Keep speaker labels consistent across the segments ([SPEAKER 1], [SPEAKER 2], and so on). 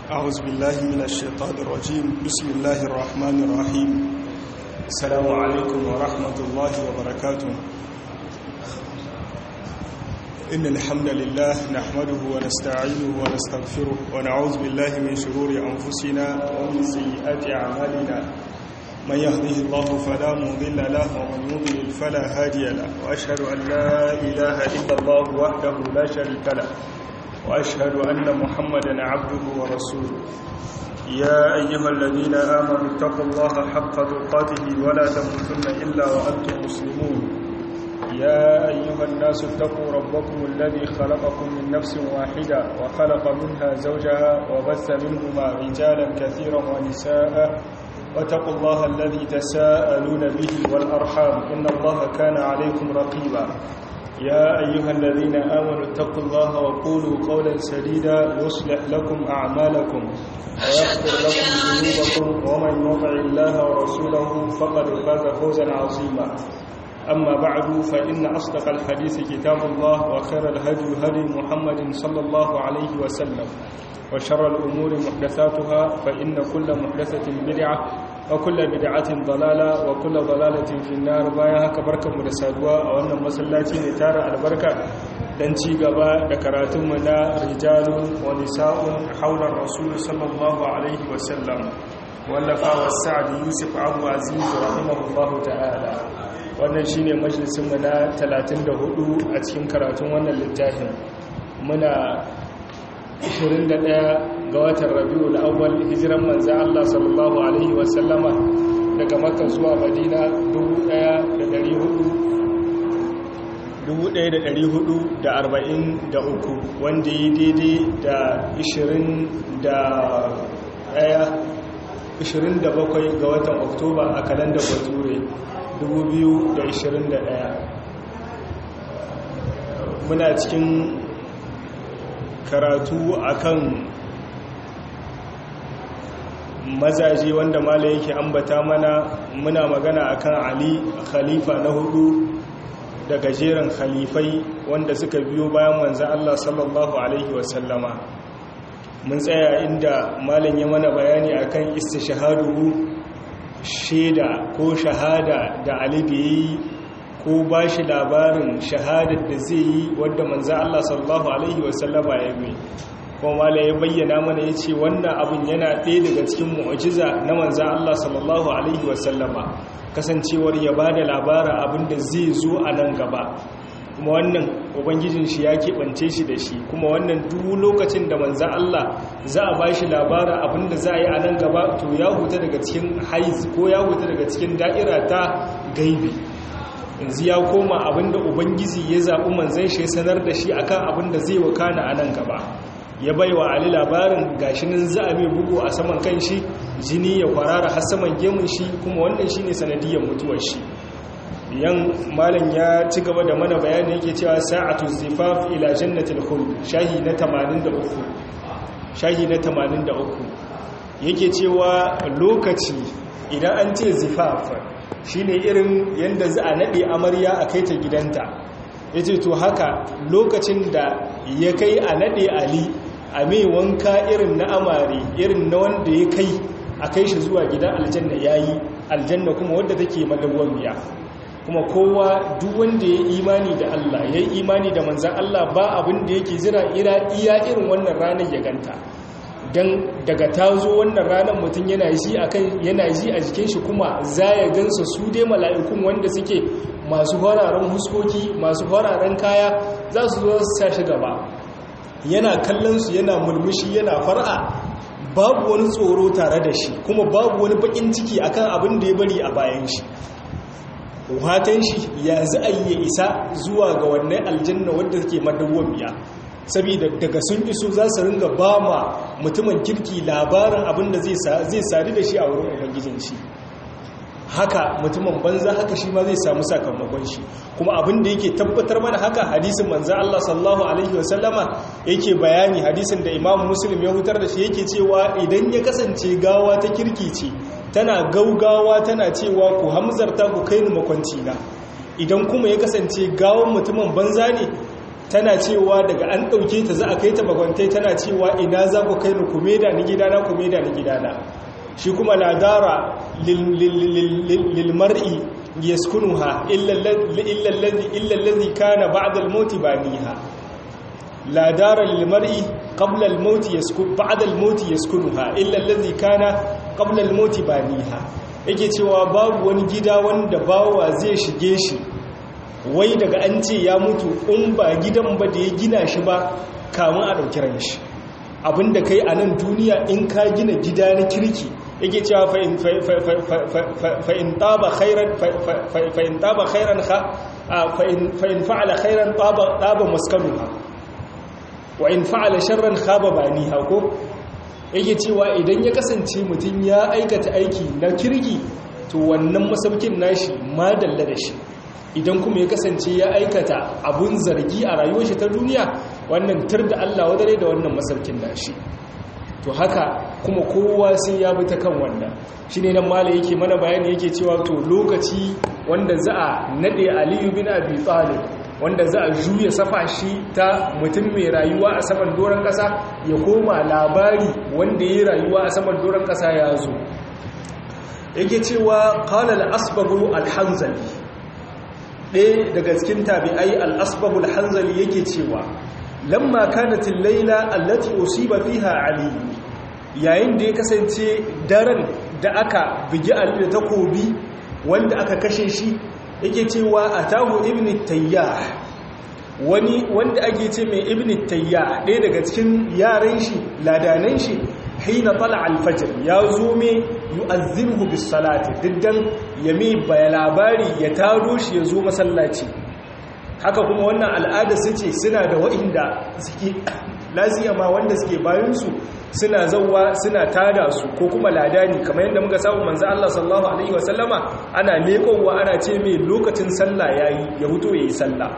[SPEAKER 1] أعوذ بالله من الشيطان الرجيم بسم الله الرحمن الرحيم السلام عليكم ورحمة الله وبركاته إن الحمد لله نحمده ونستعينه ونستغفره ونعوذ بالله من شرور أنفسنا ومن سيئات أعمالنا من يهده الله فلا مضل له ومن يضلل فلا هادي له وأشهد أن لا إله إلا الله وحده لا شريك له وأشهد أن محمدا عبده ورسوله يا أيها الذين آمنوا اتقوا الله حق تقاته ولا تموتن إلا وأنتم مسلمون يا أيها الناس اتقوا ربكم الذي خلقكم من نفس واحدة وخلق منها زوجها وبث منهما رجالا كثيرا ونساء واتقوا الله الذي تساءلون به والأرحام إن الله كان عليكم رقيبا يا أيها الذين آمنوا اتقوا الله وقولوا قولا سديدا يصلح لكم أعمالكم ويغفر لكم ذنوبكم ومن يطع الله ورسوله فقد فاز فوزا عظيما أما بعد فإن أصدق الحديث كتاب الله وخير الهدي هدي محمد صلى الله عليه وسلم وشر الأمور محدثاتها فإن كل محدثة بدعة وكل بدعة ضلالة وكل ضلالة في النار بايا haka barkanmu da saduwa a wannan masallaci ne tara albarka dan ci gaba da karatunmu na rijalun wa nisa'un haular rasul sallallahu alaihi wa sallam wallafa wa sa'd yusuf abu aziz rahimahullahu ta'ala wannan shine majalisin mu na 34 a cikin karatun wannan littafin muna 21 ga watan rabiu awwal hijiran manzo Allah sallallahu alaihi wasallama daga makka zuwa madina 1443 wanda yi daidai da 27 ga watan oktoba a kalandar bature 2021 muna cikin karatu akan mazaje wanda mala yake ambata mana muna magana akan ali khalifa na hudu daga jerin khalifai wanda suka biyo bayan manzan Allah sallallahu alaihi wasallama mun tsaya inda malam ya mana bayani akan istishhadu shaida ko shahada da ali da yi ko ba shi labarin shahadar da zai yi wadda manzan Allah sallallahu alaihi wasallama ya yi kuma mala ya bayyana mana ya ce wannan abin yana ɗaya daga cikin mu'ajiza na manzan Allah sallallahu Alaihi wasallama kasancewar ya ba da labara abin da zai zo a nan gaba kuma wannan ubangijin shi ya keɓance shi da shi kuma wannan duk lokacin da manzan Allah za a ba shi labara abin da za a yi a nan gaba to ya huta daga cikin haiz ko ya huta daga cikin da'ira ta gaibi yanzu ya koma abin da ubangiji ya zaɓi manzan shi ya sanar da shi akan abin da zai wakana a nan gaba ya bai wa ali labarin gashinin za a mai bugu a saman kan shi jini ya kwarara har saman gemun shi kuma wannan shine sanadiyar mutuwar shi yan malam ya ci gaba da mana bayani yake cewa sa'atu zifaf ila jannatil khuld shahi na 83 shahi na 83 yake cewa lokaci idan an ce zifaf shine irin yanda za a nade amarya a kai ta gidanta yace to haka lokacin da ya kai a nade ali a mai wanka irin na amare irin na wanda ya kai a kai shi zuwa gidan aljanna ya yi aljanna kuma wadda take madawwamiya kuma kowa duk wanda ya imani da Allah ya yi imani da manzan Allah ba abin da yake zira iya irin wannan ranar ya ganta don daga ta zo wannan ranar mutum yana ji a jikin shi kuma za ya gansa su dai mala'ikun wanda suke masu fararen huskoki masu fararen kaya za su zo su sa shi gaba yana kallon su yana mulmushi yana far'a babu wani tsoro tare da shi kuma babu wani bakin ciki akan abin da ya bari a bayan shi watan shi ya za a yi isa zuwa ga wannan aljanna wadda take madawwamiya saboda daga sun iso za su ringa ba ma mutumin kirki labarin abin da zai sadu da shi a wurin ubangijin shi haka mutumin banza haka shi ma zai samu sakamakon shi kuma abin da yake tabbatar mana haka hadisin manzo Allah sallallahu alaihi wasallama yake bayani hadisin da Imam Muslim ya hutar da shi yake cewa idan ya kasance gawa ta kirki ce tana gaugawa tana cewa ku hamzarta ku kai ni makwanci na idan kuma ya kasance gawan mutumin banza ne tana cewa daga an ɗauke ta za a kai ta bagwantai tana cewa ina za ku kai ni kume da ni gidana kume da ni gidana shi kuma ladara lilmar'i yaskunuha illa allazi kana ba'da al-maut baniha ladara lilmar'i qabla al-maut yaskun ba'da al-maut yaskunuha illa allazi kana qabla al-maut baniha yake cewa babu wani gida wanda bawa zai shige shi wai daga an ce ya mutu in ba gidan ba da ya gina shi ba kamun a ɗauki ran shi abinda kai a nan duniya in ka gina gida na kirki yake cewa fa'in taba khairan fa'in fa'ala khairan taba maskanuha wa in fa'ala sharran khaba bani hako yake cewa idan ya kasance mutum ya aikata aiki na kirki to wannan masaukin nashi ma dalla da shi idan kuma ya kasance ya aikata abun zargi a rayuwar shi ta duniya wannan tur da Allah wadare da wannan masaukin nashi to haka kuma kowa sai ya bi ta kan wannan shine nan mala yake mana bayani yake cewa to lokaci wanda za a nade Aliyu bin Abi Talib wanda za a juya safa shi ta mutum mai rayuwa a saman doron kasa ya koma labari wanda ya rayuwa a saman doron kasa ya zo yake cewa qala al-asbagu al-hanzali ɗaya daga cikin tabi'ai al-asbagu al-hanzali yake cewa lamma kanatin laila allati usiba fiha ali yayin da ya kasance daren da aka bigi ali da takobi wanda aka kashe shi yake cewa atahu ibn tayyah wani wanda ake ce mai ibn tayyah ɗaya daga cikin yaran shi ladanan shi hina tala al-fajr ya zo me yu'azzimuhu bis salati diddan yami baya labari ya taro shi ya zo masallaci haka kuma wannan al'ada su ce suna da wa'inda suke laziya ma wanda suke bayansu suna zauwa suna tada su ko kuma ladani kamar yadda muka samu manzo Allah sallallahu alaihi wasallama ana lekowa ana ce mai lokacin sallah yayi ya huto yayi sallah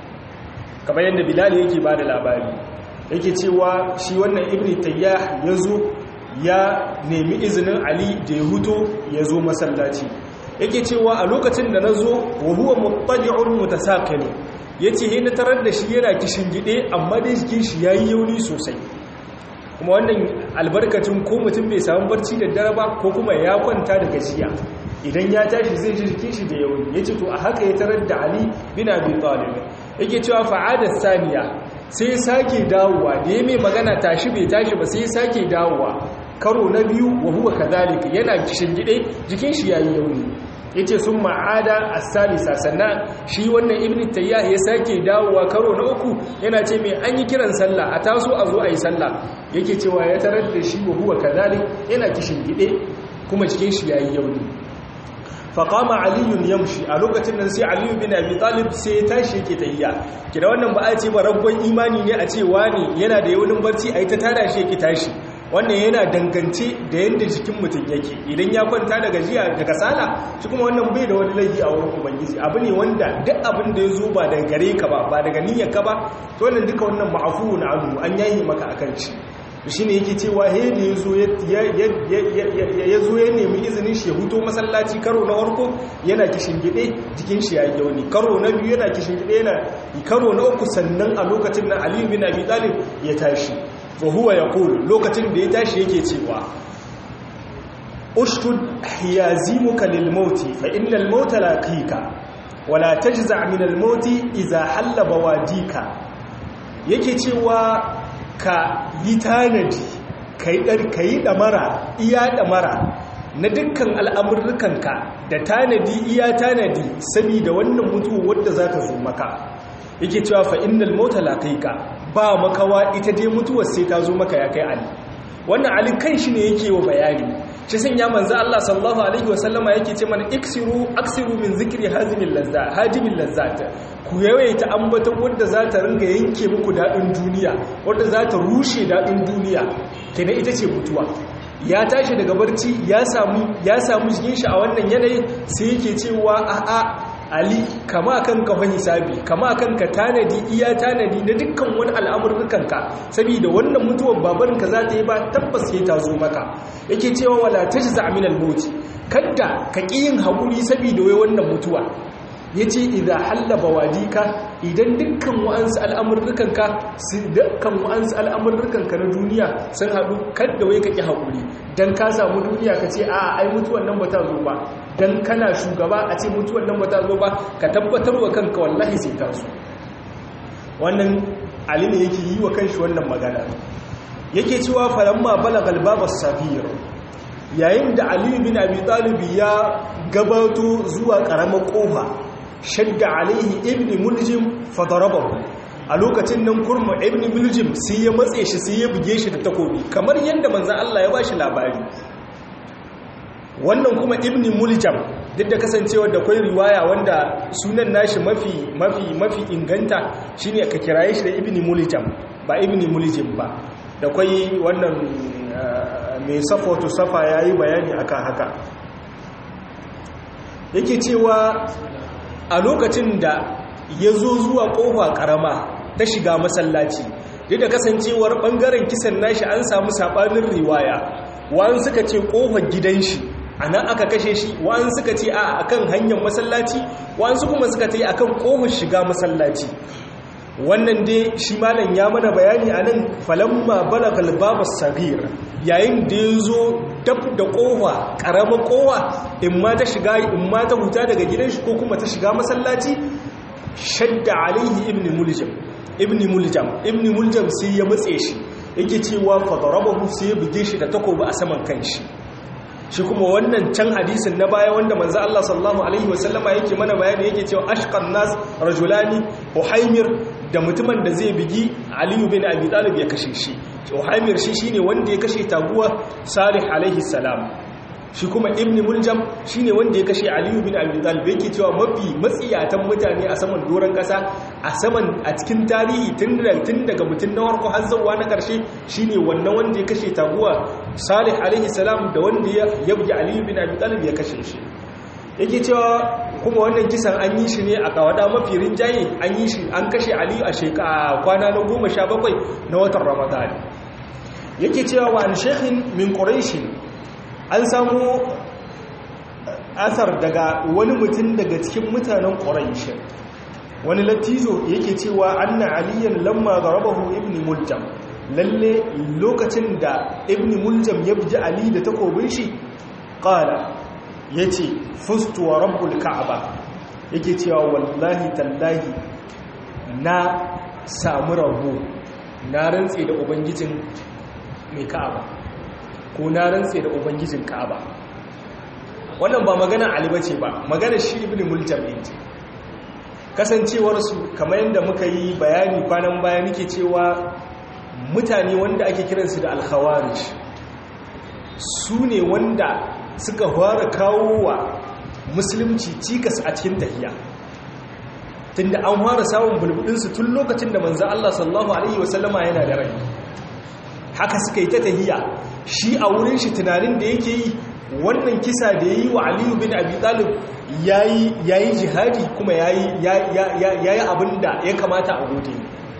[SPEAKER 1] kamar yadda Bilal yake bada labari yake cewa shi wannan Ibn Tayyah yazo ya nemi izinin Ali da ya huto ya zo masallaci yake cewa a lokacin da nazo wa huwa muttali'un mutasaqil ya ce na tarar da shi yana kishin gide amma dai jikin shi ya yi yauni sosai kuma wannan albarkacin ko mutum bai samu barci da dare ba ko kuma ya kwanta da gajiya idan ya tashi zai ji jikin shi da yauni ya ce to a haka ya tarar da ali bin abi talib yake cewa fa'adar saniya sai ya sake dawowa da ya mai magana tashi bai tashi ba sai ya sake dawowa karo na biyu wa huwa kadhalika yana kishin gide jikin shi yayi yauni yace sun ma'ada as-salisa sannan shi wannan ibn tayyah ya sake dawowa karo na uku yana ce mai an yi kiran sallah a taso a zo a yi sallah yake cewa ya tarar da shi wa huwa kadhalik yana kishin gide kuma cikin shi yayi yauni faqama aliyun yamshi a lokacin nan sai aliyu bin abi talib sai ya tashi yake tayya kida wannan ba a ce ba rabban imani ne a ce wani yana da yaunin barci a yi ta tada shi yake tashi wannan yana dangance da yadda jikin mutum yake idan ya kwanta da gajiya da kasala shi kuma wannan bai da wani laifi a wurin ubangiji abu ne wanda duk abin da ya zo ba daga gare ka ba ba daga niyyar ka ba to wannan duka wannan ma'afu na abu an yayi maka akan shi shi ne yake cewa he da ya zo ya nemi izinin shi ya huto masallaci karo na warko yana kishin gide jikin shi ya yi yauni karo na biyu yana kishin gide yana karo na uku sannan a lokacin na aliyu bin abi talib ya tashi fa huwa yaqul lokacin da ya tashi yake cewa ushtud hiyazimuka lil mauti fa innal mauta laqika wala tajza' min al mauti idha halla bawadika yake cewa ka yi tanadi ka yi ɗamara iya ɗamara na dukkan al'amurrukanka da tanadi iya tanadi saboda wannan mutuwa wadda za ta zo maka yake cewa fa'innal mota laƙaika ba makawa ita dai mutuwar sai ta zo maka ya kai ali wannan ali kan shi ne yake wa bayani shi sun ya manza Allah sallallahu alaihi wasallama yake ce mana iksiru aksiru min zikri hazimin lazza hajimin lazzata ku yawaita ambaton wadda za ta ringa yanke muku daɗin duniya wadda za ta rushe daɗin duniya kenan ita ce mutuwa ya tashi daga barci ya samu ya samu jikin shi a wannan yanayin sai yake cewa a'a ali kama kan ka fa hisabi kama kan ka tanadi iya tanadi na dukkan wani al'amurrukan ka saboda wannan mutuwar babarin ka za ta yi ba tabbas sai ta zo maka yake cewa wala tajza min al-maut kadda ka ƙi yin haƙuri saboda wai wannan mutuwa
[SPEAKER 2] yace idza halla bawadika idan dukkan wa'ansu al'amurrukanka dukkan wa'ansu al'amurrukanka na duniya sun haɗu kadda wai kake haƙuri dan ka samu duniya ka ce a ai mutuwan nan ba ta zo ba dan kana shugaba a ce mutuwan nan ba ta zo ba ka tabbatar wa kanka wallahi sai ta zo wannan ali ne yake yi wa kanshi wannan magana yake cewa falamma balagal babas safir yayin da ali bin abi talib ya gabato zuwa karamar kofa shadda alaihi ibn muljim fadarabahu a lokacin nan kurma ibn muljim sai ya matse shi sai ya buge shi da takobi kamar yadda manzon Allah ya bashi labari wannan kuma ibn muljam duk da kasancewar da kwai riwaya wanda sunan nashi mafi mafi mafi inganta shine ka kiraye shi da ibn muljam ba ibn muljim ba da kwai wannan mai safoto safa yayi bayani akan haka yake cewa a lokacin da ya zo zuwa kofa karama ta shiga masallaci duk da kasancewar bangaren kisan nashi an samu sabanin riwaya wa'an suka ce kofar gidan shi a nan aka kashe shi wa'an suka ce a akan hanyar masallaci wa'an su kuma suka ce akan kofar shiga masallaci wannan dai shi malam ya mana bayani a nan falamma balagal babas sagir yayin da ya zo dab da kofa karamar kowa in ma ta shiga in ma ta huta daga gidan shi ko kuma ta shiga masallaci shadda alaihi ibn muljam ibn muljam ibn muljam sai ya matse shi yake cewa fadarabahu sai ya buge shi da takobi a saman kanshi shi kuma wannan can hadisin na baya wanda manzo Allah sallallahu alaihi wasallama yake mana bayani yake cewa ashqan nas rajulani uhaymir da mutumin da zai bigi Ali bin Abi Talib ya kashe shi uhaymir shi shine wanda ya kashe taguwa Salih alaihi salam shi kuma ibn muljam shine wanda ya kashe Ali bin Abi Talib yake cewa mafi matsiyatan mutane a saman doron kasa a saman a cikin tarihi tun daga mutum na warko har zuwa na karshe shine wannan wanda ya kashe taguwa Salih alaihi salam da wanda ya bugi Ali bin Abi Talib ya kashe shi yake cewa kuma wannan kisan an yi shi ne a kawada mafi rinjaye an yi shi an kashe Ali a shekara kwana na goma sha bakwai na watan Ramadan yake cewa wa an shekhin min Quraish an samu asar daga wani mutum daga cikin mutanen ƙwararrishe wani latizo yake cewa anna aliyan lamma garabahu ibn muljam lalle lokacin da ibn muljam ya buji ali da takobin shi ƙala ya ce fustu wa rabbul ka'aba yake cewa wallahi tallahi na samu rabo na rantse da ubangijin mai ka'aba ko na rantse da ubangijin ka'aba wannan ba magana ali bace ba magana shi ibn muljam ne ce kasancewar su kamar yadda muka yi bayani kwanan baya nake cewa mutane wanda ake kiransu da al-khawarij su ne wanda suka fara kawo wa musulunci cikas a cikin tahiya tunda an fara samun bulbudinsu tun lokacin da manzo Allah sallallahu alaihi wasallama yana da rai haka suka yi ta tahiya shi a wurin shi tunanin da yake yi wannan kisa da ya yi wa aliyu bin abi talib ya yi jihadi kuma ya yi abin da ya kamata a gode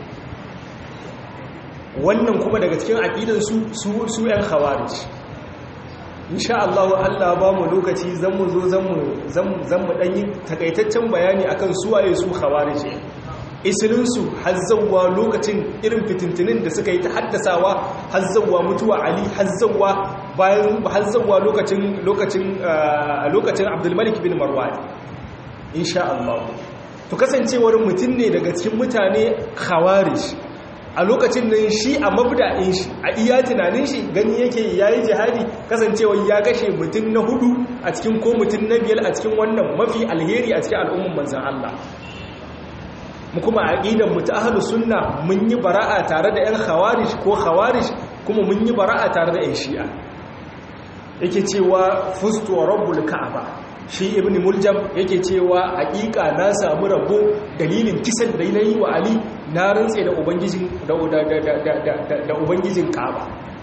[SPEAKER 2] wannan kuma daga cikin aƙidansu su 'yan khawarij insha Allah Allah ba mu lokaci zan mu zo zan mu ɗanyi takaitaccen bayani akan suwaye su khawarij isilinsu hazzawa lokacin irin fitintinin da suka yi ta haddasawa hazzawa mutuwa ali hazzawa bayan hazzawa lokacin lokacin lokacin abdulmalik bin marwan insha Allah to kasancewar mutum ne daga cikin mutane khawarij a lokacin nan shi a mabda'in shi a iya tunanin shi gani yake yayi jihadi kasancewar ya gashe mutum na hudu a cikin ko mutum na biyar a cikin wannan mafi alheri a cikin al'umman manzon Allah mu kuma aqidan mu ta ahlus sunna mun yi bara'a tare da yan khawarij ko khawarij kuma mun yi bara'a tare da yan shi'a yake cewa fustu rabbul ka'aba shi ibn muljam yake cewa haƙiƙa na samu rabo dalilin kisan da nayi wa ali na rantse da ubangijin da da ubangijin ka'aba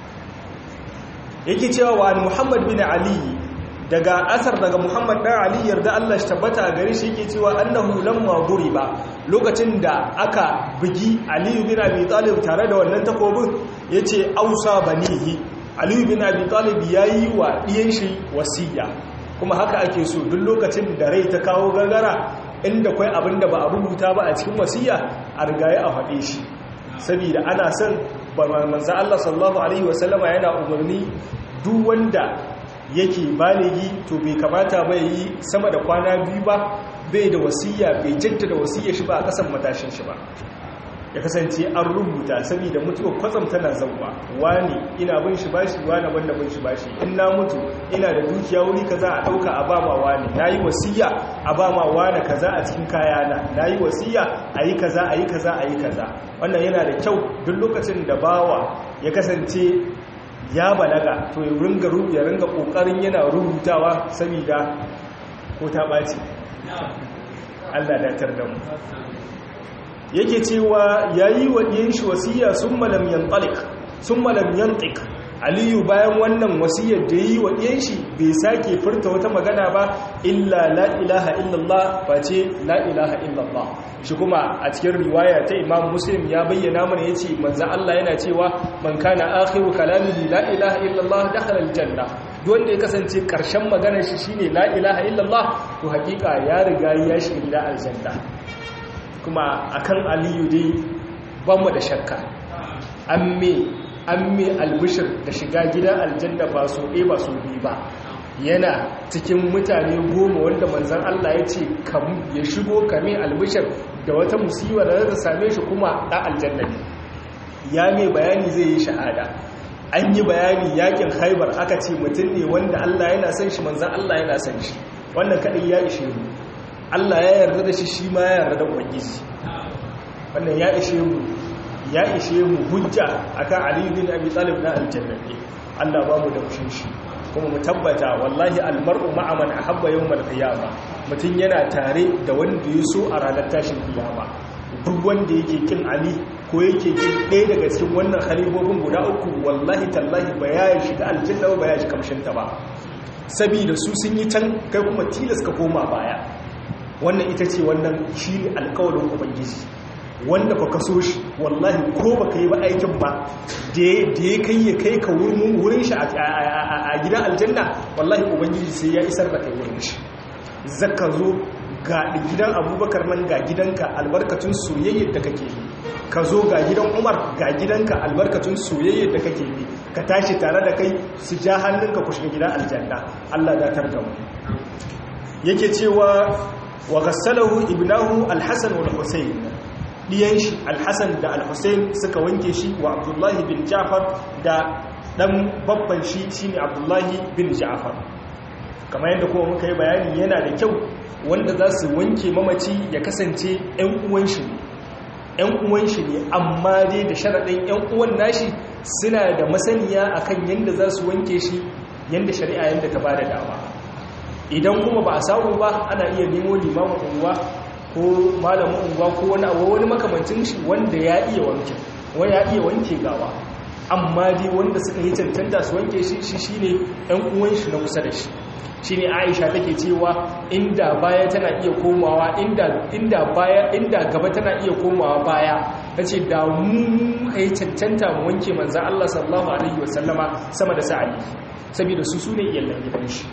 [SPEAKER 2] yake cewa wa muhammad bin ali daga asar daga muhammad dan ali yarda Allah shi tabbata gare shi yake cewa annahu lamma ba lokacin da aka bugi ali bin abi talib tare da wannan takobin yace ausa banihi ali bin abi talib yayi wa diyan shi wasiya kuma haka ake so duk lokacin da rai ta kawo gargara inda kwai abin da ba a rubuta ba a cikin wasiya a rigaye a faɗe shi saboda ana son ba manzo Allah sallallahu alaihi wasallama yana umarni duk wanda yake baligi to bai kamata ba yi sama da kwana biyu ba bai da wasiya bai jaddada wasiya shi ba a kasan matashin shi ba ya kasance an rubuta saboda mutuwar kwatsam tana zauwa wani ina bin shi bashi wani wanda bin shi bashi in na mutu ina da dukiya wuri kaza a dauka a ba ma wani nayi wasiya a ba ma wani kaza a cikin kayana nayi wasiya ayi kaza ayi kaza ayi kaza wannan yana da kyau duk lokacin da bawa ya kasance ya balaga to ya ringa ya ringa kokarin yana rubutawa saboda ko ta baci Allah datar da mu yake cewa yayi wa diyan shi wasiya summa lam yantalik summa lam yantik aliyu bayan wannan wasiyar da yi wa diyan shi bai sake furta wata magana ba illa la ilaha illallah face la ilaha illallah shi kuma a cikin riwaya ta imam muslim ya bayyana mana yace manzo Allah yana cewa man kana akhiru kalamihi la ilaha illallah dakhala aljanna duk wanda ya kasance karshen maganar shi shine la ilaha illallah to hakika ya riga ya shiga gida aljanna kuma akan aliyu dai ban mu da shakka amme amme albishir da shiga gidan aljanna ba so ɗaya ba so biyu ba yana cikin mutane goma wanda manzan Allah ya ce ya shigo kame albishir da wata musibar da zata same shi kuma ɗan aljanna ne ya mai bayani zai yi shahada an yi bayani yakin haibar aka ce mutum ne wanda Allah yana son shi manzan Allah yana son shi wannan kaɗai ya ishe mu Allah ya yarda da shi shi ma ya yarda da ubangiji wannan ya ishe mu ya ishe mu hujja akan Ali bin Abi Talib na aljanna ne Allah ba mu da kushin shi kuma mu tabbata wallahi almar'u ma'a man ahabba yawmal qiyama mutun yana tare da wanda ya so a ranar tashin kiyama duk wanda yake kin Ali ko yake kin ɗaya daga cikin wannan khalifofin guda uku wallahi tallahi ba ya shiga aljanna ba ya shiga kamshin ta ba saboda su sun yi can kai kuma tilas ka koma baya wannan ita ce wannan shi ne alkawarin ubangiji wanda ba ka so shi wallahi ko ba ka yi ba aikin ba da ya kai ya kai ka wurin shi a gidan aljanna wallahi ubangiji sai ya isar da kai wurin shi zaka zo ga gidan abubakar nan ga gidanka albarkatun soyayyar da kake yi ka zo ga gidan umar ga gidanka albarkatun soyayyar da kake yi ka tashi tare da kai su ja hannunka ku shiga gidan aljanna allah datar da mu yake cewa wa gassalahu ibnahu alhassan wal husayn diyan shi alhassan da alhussein suka wanke shi wa abdullahi bin ja'far da dan babban shi shine abdullahi bin ja'far kamar yadda kuma muka yi bayani yana da kyau wanda za su wanke mamaci ya kasance 'yan uwan shi ne 'yan uwan shi ne amma dai da sharaɗin 'yan uwan nashi suna da masaniya akan yadda za su wanke shi yadda shari'a yadda ta ba da dama idan kuma ba a samu ba ana iya nemo limamin unguwa ko malamin unguwa ko wani abu wani makamancin shi wanda ya iya wanke wani ya iya wanke gawa amma dai wanda suka yi cancanta su wanke shi shi shine ɗan uwan shi na kusa da shi shine Aisha take cewa inda baya tana iya komawa inda inda baya inda gaba tana iya komawa baya tace da mu kai cancanta mu wanke manzo Allah sallallahu alaihi wasallama sama da sa'ali saboda su sune iyallan gidan shi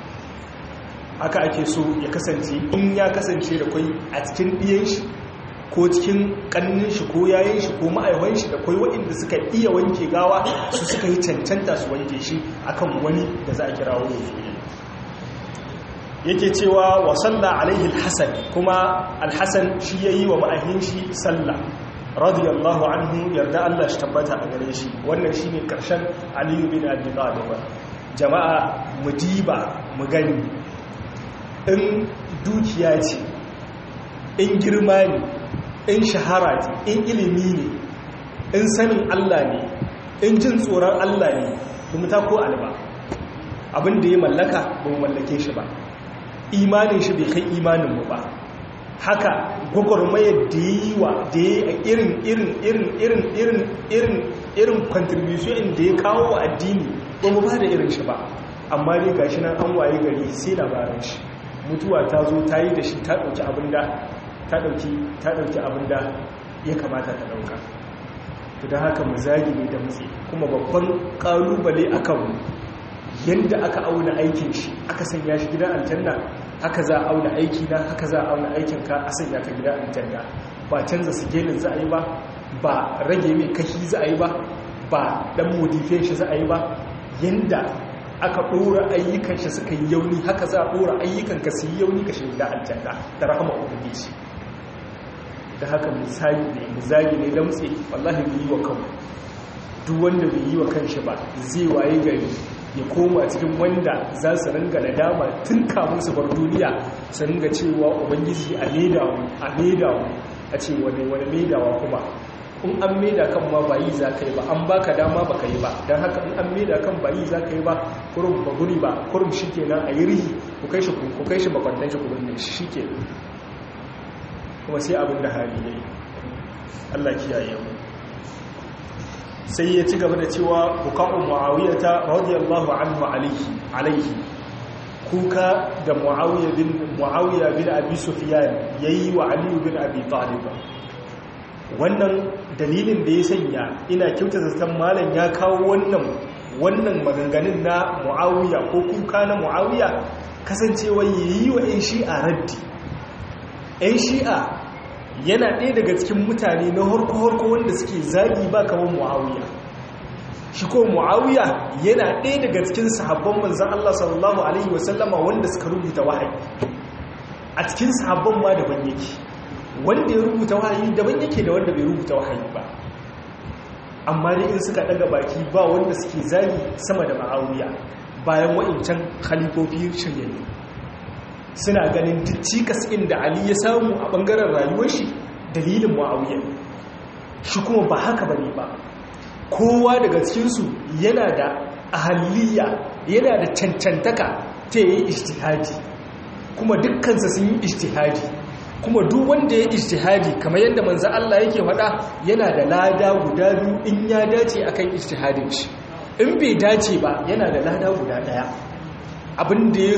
[SPEAKER 2] haka ake so ya kasance in ya kasance da kwai a cikin ɗiyan shi ko cikin ƙannin shi ko yayin shi ko ma'aiwan shi da kwai waɗanda suka iya wanke gawa su suka yi cancanta su wanke shi akan wani da za a kira wani yake cewa wa salla alaihi alhasan kuma alhasan shi yayi wa ma'ahin shi sallah radiyallahu anhu yarda Allah shi tabbata a gare shi wannan shine karshen aliyu bin abi talib jama'a mu diba mu gani in dukiya ce in girma ne in shahara ce in ilimi ne in sanin Allah ne in jin tsoron Allah ne kuma ta ko alba abinda ya mallaka ba mu mallake shi ba imanin shi bai kai imaninmu ba haka gwagwarmayar da ya yi wa da ya yi irin irin irin irin irin irin irin contribution da ya kawo wa addini ba mu ba da irin shi ba amma dai gashi nan an waye gari sai labarin shi mutuwa ta zo ta yi da shi ta ɗauki abinda ta ɗauki ta ɗauki abinda ya kamata ta ɗauka to da haka mu zagi ne da mutse kuma babban ƙalubale a kanmu yadda aka auna aikin shi aka sanya shi gidan aljanna haka za a auna aiki na haka za a auna aikin ka a sanya ka gida aljanna ba canza sigelin za a yi ba ba rage mai kashi za a yi ba ba dan modifiyan shi za a yi ba yanda aka ɗora ayyukan shi suka yi yauni haka za a ɗora ayyukan ka su yi yauni ka shiga aljanna da rahama ubangiji da haka misali ne misali ne damtse wallahi bai yi wa kanmu duk wanda bai yi wa kanshi ba zai waye gari ya koma cikin wanda za su ringa nadama tun kamun su bar duniya su ringa cewa ubangiji a maidawa a maidawa a ce wani wani maidawa kuma in an maida kan ma ba yi za ka yi ba an baka dama ba ka yi ba don haka in an maida kan ba yi za ka yi ba kurum ba guri ba kurum shi ke nan a yi rihi ku kai shi ku kai shi bakwannan shi kubin shi shi ke kuma sai abin da hali ya yi allah kiyaye mu sai ya ci gaba da cewa buka'un mu'awiyata radiyallahu anhu alaihi alaihi kuka da mu'awiya bin mu'awiya bin abi sufyan yayi wa ali bin abi talib wannan dalilin da ya sanya ina kyautata zaton malam ya kawo wannan wannan maganganun na mu'awiya ko kuka na mu'awiya kasancewa yayi wa ƴan shi'a raddi ƴan shi'a yana ɗaya daga cikin mutane na harko-harko wanda suke zagi ba kamar mu'awiya shi ko mu'awiya yana ɗaya daga cikin sahabban manzan Allah sallallahu Alaihi wasallama wanda suka rubuta wahayi a cikin sahabban ma daban yake wanda ya rubuta wahayi daban yake da wanda bai rubuta wahayi ba amma dai in suka ɗaga baki ba wanda suke zagi sama da mu'awiya bayan wa'incan khalifofi shiryayyu suna ganin duk cikas inda Ali ya samu a ɓangaren rayuwar shi dalilin Muawiya shi kuma ba haka bane ba kowa daga cikinsu yana da ahaliya yana da cancantaka ta yi ijtihadi kuma dukkansa sun yi ijtihadi kuma duk wanda ya ijtihadi kamar yadda manzo Allah yake faɗa yana da lada guda biyu in ya dace akan ijtihadin shi in bai dace ba yana da lada guda daya abin da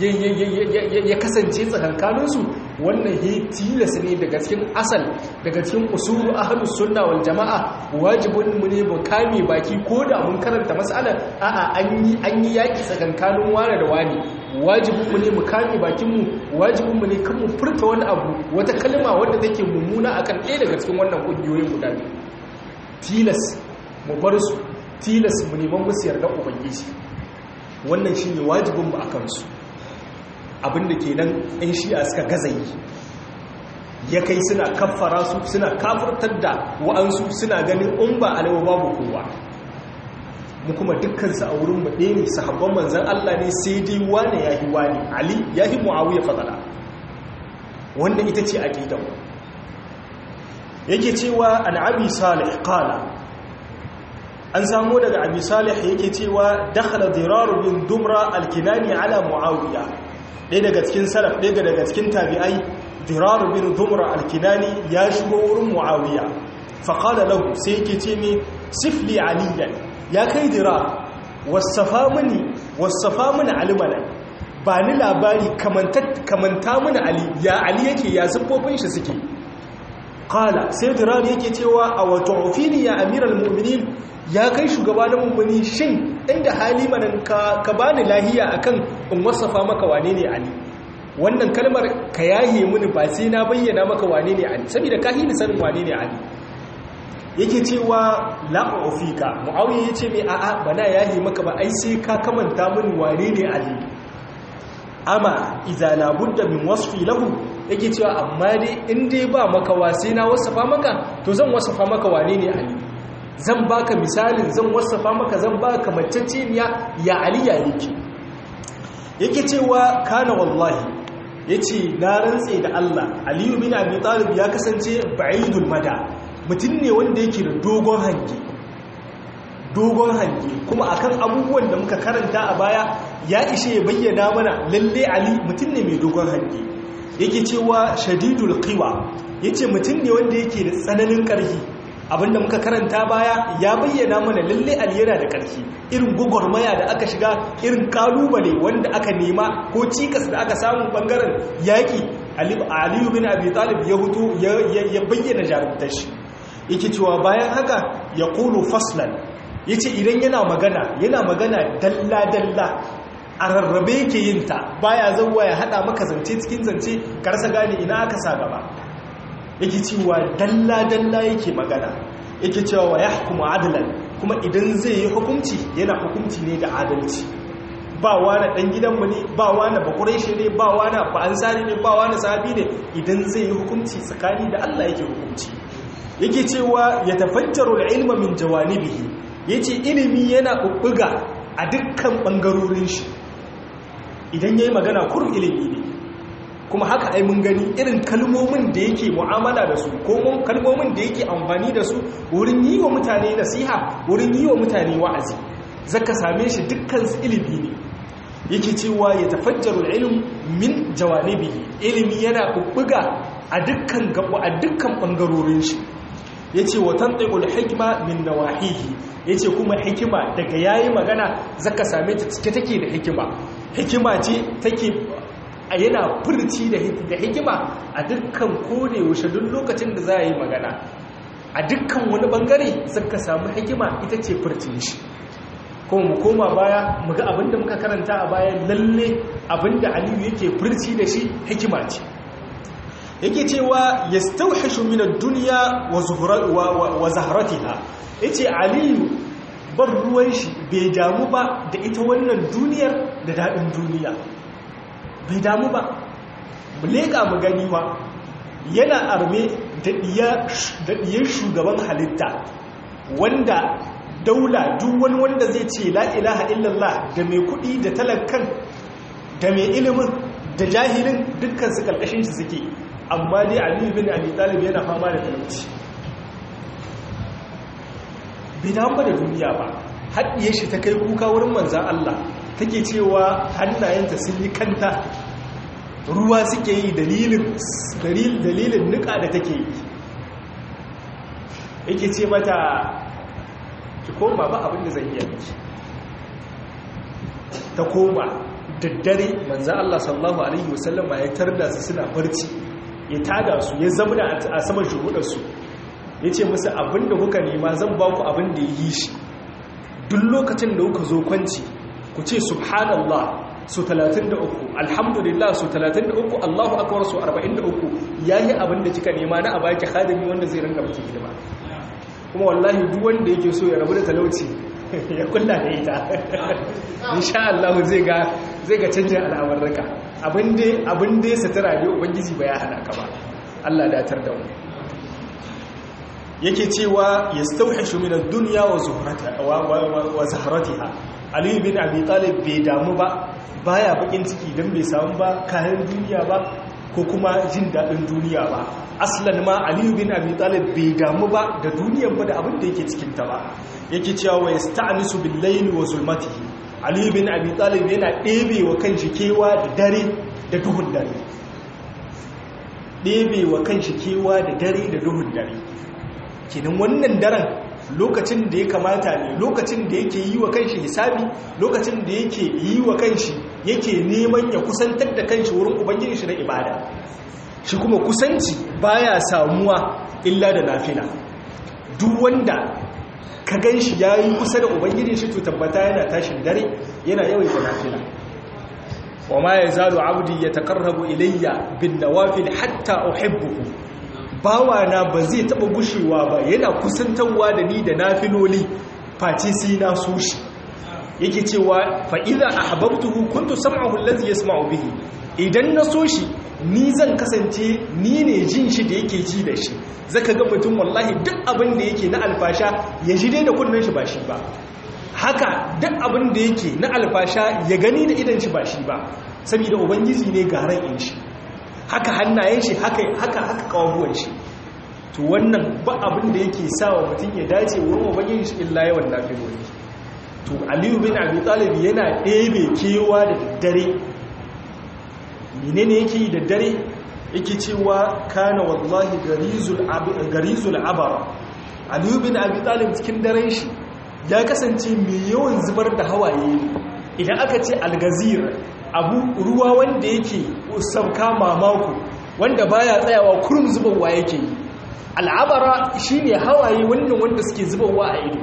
[SPEAKER 2] ya kasance tsakankaninsu wannan ya tilasa ne daga cikin asal daga cikin usulu ahlus sunna wal jama'a wajibin mu ne mu kame baki ko da mun karanta mas'alar a'a an yi an yi yaki tsakankanin wani da wani wajibin mu ne mu kame bakin mu wajibin mu ne kan mu furta wani abu wata kalma wadda take mummuna akan ɗaya daga cikin wannan kungiyoyin guda biyu tilas mu bar su tilas mu neman musu yarda ubangiji wannan shi ne wajibinmu a kansu abinda ke nan 'yan shi'a suka gaza yi ya kai suna kaffara su suna kafurtar da wa'ansu suna ganin in ba alawa babu kowa mu kuma dukkansu a wurin mu ɗaya ne sahabban manzan Allah ne sai dai wane ya yi wane ali ya yi mu'awiyar fadala wanda ita ce a gidan yake cewa an abi salih qala an samu daga abi salih yake cewa dakhala dirar bin dumra alkinani ala muawiya ɗaya daga cikin salaf ɗaya daga cikin tabi'ai dirar bin dumra alkinani ya shigo wurin muawiya fa qala lahu sai yake ce ne sifli aliyan ya kai dirar wasafa mini wasafa mini alimana ba ni labari kamanta mini ali ya ali yake ya siffofin shi suke qala sai dirar yake cewa a wato ofini ya amiral mu'minin ya kai shugaba na mummuni shin inda hali manan ka, ka bani lahiya akan in wasafa maka wane ne ali wannan kalmar ka yaye mini ba sai na bayyana maka wane ne ali saboda ka hini sanin wane ne ali yake cewa la ufika muawiya yace me a'a bana yaye maka ba ai sai ka kamanta mini wane ne ali amma idza la budda min wasfi lahu yake cewa amma dai in dai ba maka wasi na wasafa maka to zan wasafa maka wane ne ali zan baka misalin zan wasafa maka zan baka macceceniya ya aliya yake yake cewa kana wallahi yace na rantse da Allah Aliyu bin Abi Talib ya kasance ba'idul mada mutum ne wanda yake da dogon hange dogon hange kuma akan abubuwan da muka karanta a baya ya ishe ya bayyana mana lalle Ali mutum ne mai dogon hange yake cewa shadidul qiwa yace mutum ne wanda yake da tsananin ƙarfi abinda muka karanta baya ya bayyana mana lalle aliyana da ƙarfi irin gwagwarmaya da aka shiga irin kalubale wanda aka nema ko cikas da aka samu bangaren yaƙi aliyu bin abi talib ya hutu ya bayyana jarumtar shi yake cewa bayan haka ya kulu faslan ya ce idan yana magana yana magana dalla-dalla a rarrabe yake yin ta baya zauwa ya hada maka zance cikin zance ka rasa gane ina aka sa gaba yake cewa dalla dalla yake magana yake cewa wa yahkumu adlan kuma idan zai yi hukunci yana hukunci ne da adalci ba wani dan gidanmu ne ba wani bakureshe ne ba wani ba ansari ne ba wani sahabi ne idan zai yi hukunci tsakani da Allah yake hukunci yake cewa ya tafajjaru al-ilma min jawanibihi yace ilimi yana bubbuga a dukkan bangarorin shi idan yayi magana kurun ilimi ne kuma haka ai mun gani irin kalmomin da yake mu'amala da su ko kalmomin da yake amfani da su wurin yi wa mutane nasiha wurin yi wa mutane wa'azi zaka same shi dukkan ilimi ne yake cewa ya tafajjaru ilm min jawanibihi ilimi yana bubbuga a dukkan gabo a dukkan bangarorin shi yace wa tantiqul hikma min nawahihi yace kuma hikima daga yayi magana zaka same ta cike take da hikima hikima ce take a yana furci da hikima a dukkan kone yaushe duk lokacin da za a yi magana a dukkan wani bangare zaka samu hikima ita ce furcin shi kuma mu koma baya mu ga abinda muka karanta a baya lalle abinda aliyu yake furci da shi hikima ce yake cewa yastawhishu min ad-dunya wa wa zahratiha yace aliyu bar ruwan shi bai damu ba da ita wannan duniyar da dadin duniya bai damu ba mu leka mu gani ba yana arme da diyar shugaban halitta wanda daula duk wani wanda zai ce la ilaha illallah da mai kudi da talakan da mai ilimin da jahilin dukkan su karkashin shi suke amma dai aliyu bin abi talib yana fama da talauci bai damu da duniya ba haɗiye shi ta kai kuka wurin manzan Allah take cewa hannayenta sun yi kanta ruwa suke yi dalilin nika da take yi yake ce mata ki koma ba abin da zai iya miki ta koma daddare manzo Allah sallallahu alaihi wasallam ya tarda su suna barci ya tada su ya zamana a saman shuhudar su yace musu abinda kuka nema zan ba ku abin da yi shi duk lokacin da kuka zo kwanci ku ce subhanallah su 33 alhamdulillah su 33 Allahu akbar su 43 yayi abin da kika nema na a baki khadimi wanda zai rinka miki hidima kuma wallahi duk wanda yake so ya rabu da talauci ya kulla da ita insha Allah zai ga zai ga canjin al'amarraka abin dai abin dai satara ne ubangiji ba ya hana ka ba Allah datar da mu yake cewa yastawhishu min ad-dunya wa zuhratiha wa zahratiha Ali bin Abi Talib bai damu ba baya bakin ciki dan bai samu ba kayan duniya ba ko kuma jin daɗin duniya ba aslan ma aliyu bin abi talib bai damu ba da duniyan ba da abin da yake cikinta ba yake cewa wa yasta'nisu bil layli wa zulmatihi aliyu bin abi talib yana ɗebe wa kanshi kewa da dare da duhun dare ɗebe wa kanshi kewa da dare da duhun dare kenan wannan daren lokacin da ya kamata ne lokacin da yake yi wa kanshi hisabi lokacin da yake yi wa kanshi yake neman ya kusantar da kanshi wurin ubangiji shi na ibada shi kuma kusanci baya samuwa illa da nafila duk wanda ka ganshi yayi kusa da ubangiji shi to tabbata yana tashin dare yana yawaita nafila wa ma yazalu abdi yatakarrabu ilayya bin nawafil hatta uhibbuhu bawana ba zai taba gushewa ba yana kusantarwa da ni da nafiloli face sai na so shi yake cewa fa idza ahbabtuhu kuntu sam'ahu allazi yasma'u bihi idan na so shi ni zan kasance ni ne jin shi da yake ji da shi zaka ga mutum wallahi duk abin da yake na alfasha ya ji dai da kunnen shi ba shi ba haka duk abin da yake na alfasha ya gani da idan shi ba shi ba saboda ubangiji ne garan in shi haka hannayen shi haka haka haka kawuwan shi to wannan ba abin da yake sawa mutum ya dace wurin ubangiji shi illa yawan nafiloli to aliyu bin abi talib yana ɗebe kewa da daddare menene yake yi da dare yake cewa kana wallahi garizul abara aliyu bin abi talib cikin daren shi ya kasance mai yawan zubar da hawaye idan aka ce algazir abu ruwa wanda yake sauka mamako wanda baya tsayawa kurum zubarwa yake yi al'abara shine hawaye wannan wanda suke zubarwa a ido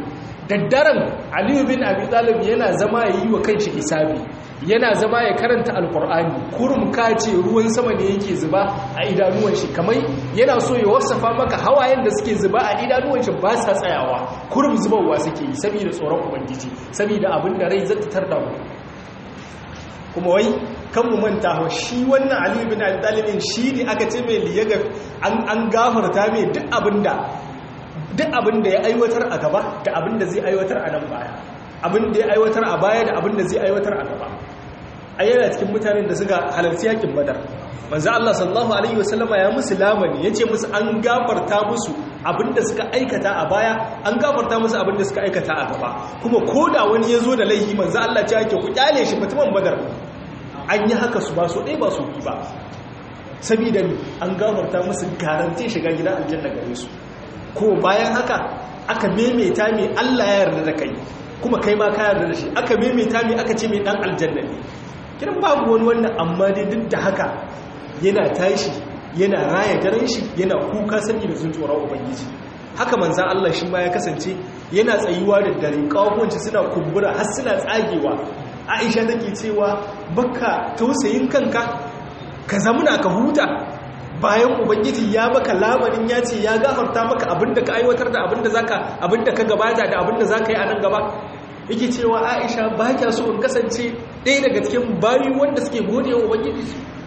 [SPEAKER 2] daddaren aliyu bin abi talib yana zama ya yi wa kanshi isabi yana zama ya karanta alkur'ani kurum ka ce ruwan sama ne yake zuba a idanuwan shi kamar yana so ya wasafa maka hawayen da suke zuba a idanuwan shi ba sa tsayawa kurum zubarwa suke yi saboda tsoron ubangiji saboda abin da rai zata tarda mu kuma wai kan mu manta ho shi wannan aliyu bin abi talibin shi ne aka ce mai liyaga an gafarta mai duk abinda duk abin da ya aiwatar a gaba da abin da zai aiwatar a nan baya abin da ya aiwatar a baya da abin da zai aiwatar a gaba a yana cikin mutanen da suka halarci yakin badar manzo Allah sallallahu alaihi wasallama ya musu lamani yace musu an gafarta musu abin da suka aikata a baya an gafarta musu abin da suka aikata a gaba kuma koda wani yazo da laifi manzo Allah ya yake ku kyale shi mutumin badar an yi haka su ba so ɗaya ba so ba saboda an gafarta musu garanti shiga gidan aljanna gare su ko bayan haka aka maimaita mai Allah ya yarda da kai kuma kai ma ka yarda da shi aka maimaita mai aka ce mai dan aljanna ne kiran babu wani wannan amma dai duk da haka yana tashi yana raya daren shi yana kuka sani da tsoron ubangiji haka manzan Allah shi ma ya kasance yana tsayuwa da dare kawuwanci suna kumbura har suna tsagewa Aisha take cewa baka tausayin kanka ka zamuna ka huta bayan ubangiji ya baka lamarin ya ce ya gafarta maka abinda ka aiwatar da abinda zaka abinda ka gabata da abinda zaka yi a nan gaba yake cewa Aisha ba kya so in kasance ɗaya daga cikin bayi wanda suke gode wa ubangiji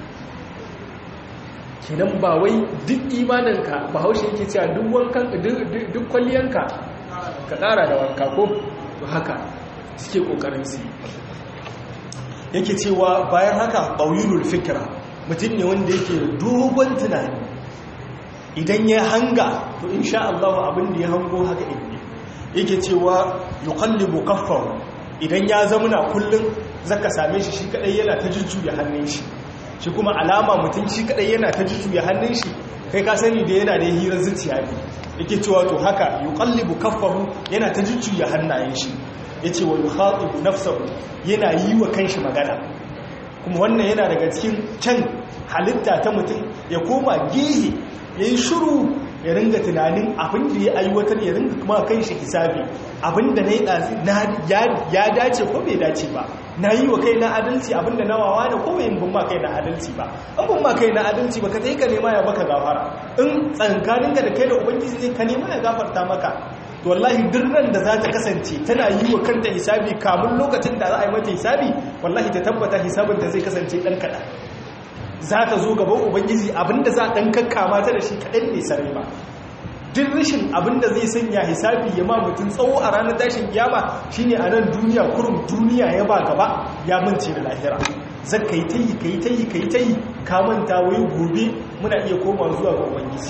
[SPEAKER 2] kenan ba wai duk imaninka ba haushe yake cewa duk wankan duk kwalliyanka ka ƙara da wanka ko haka suke ƙoƙarin su yake cewa bayan haka ɓauyulul fikira mutum ne wanda yake dogon tunani idan ya hanga to insha Allah abin da ya hango haka ne yake cewa yuqallibu kaffahu idan ya zamuna kullun zaka same shi shi kadai yana ta jujjuya hannun shi shi kuma alama mutum shi kadai yana ta jujjuya hannun shi kai ka sani da yana da hirar zuciya ne yake cewa to haka yuqallibu kaffahu yana ta jujjuya hannayen shi yace wa yukhatibu nafsahu yana yi wa kanshi magana kuma wannan yana daga cikin can halitta ta mutum ya koma gihi ya yi shuru ya ringa tunanin abin da ya aiwatar ya ringa kuma kan shi hisabi abin da na ya dace ko bai dace ba na yi wa kai na adalci abin da na wawa da ko bai bin ma kai na adalci ba an bin ma kai na adalci ba ka ta yi ka nema ya baka gafara in tsankaninka da kai da ubangiji ne ka nema ya gafarta maka to wallahi dirran da za ta kasance tana yi wa kanta hisabi kamun lokacin da za a yi mata hisabi wallahi ta tabbata hisabin ta zai kasance ɗan kaɗan za ta zo gaban ubangiji abinda za a ɗan kakkama ta da shi kaɗan ne sarai ba duk rashin abinda zai sanya hisabi ya ma mutum tsawo a ranar tashin kiyama shine a nan duniya kurum duniya ya ba gaba ya mance da lahira zan ka yi ta yi ka yi ta yi ka yi ta yi ka manta wai gobe muna iya koma zuwa ga ubangiji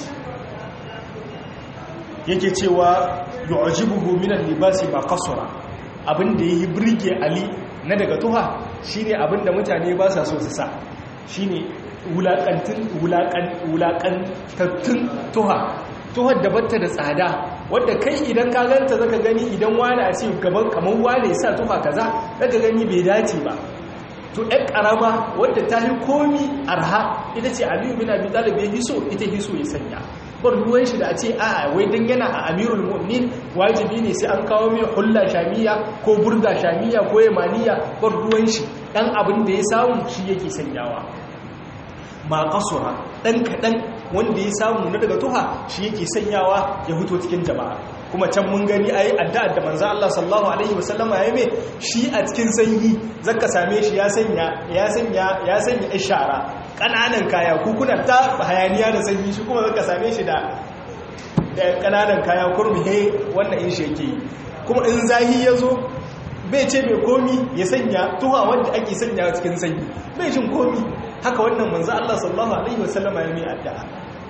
[SPEAKER 2] yake cewa yu'jibuhu min al-libasi ma qasara abinda yayi burge ali na daga tuha shine abinda mutane ba sa so su sa shine wulakantin wulakan wulakantattun tuha tuhar da batta da tsada wadda kai idan ka ganta zaka gani idan wani a ce gaban kaman wani sa tuha kaza zaka gani bai dace ba to ɗan ƙarama wadda ta yi komi arha ita ce aliyu bin abi talib ya hiso ita hiso ya sanya bar ruwan shi da a ce a wai dan yana a amirul mu'min wajibi ne sai an kawo mai hulla shamiya ko burda shamiya ko yamaniya bar ruwan shi dan abin da ya samu shi yake sanyawa ma kasura dan kadan wanda ya samu na daga tuha shi yake sanyawa ya fito cikin jama'a kuma can mun gani ayi addu'a da manzo Allah sallallahu alaihi wasallam ya yi shi a cikin sanyi zaka same shi ya sanya ya sanya ya sanya ishara kananan kaya kuna ta hayaniya da sanyi shi kuma zaka same shi da da kananan kaya kurmi he wannan in sheke kuma in zahi yazo bai ce mai komi ya sanya tuha wanda ake sanya cikin sanyi bai jin komi haka wannan manzo Allah sallallahu alaihi wasallama ya mai addu'a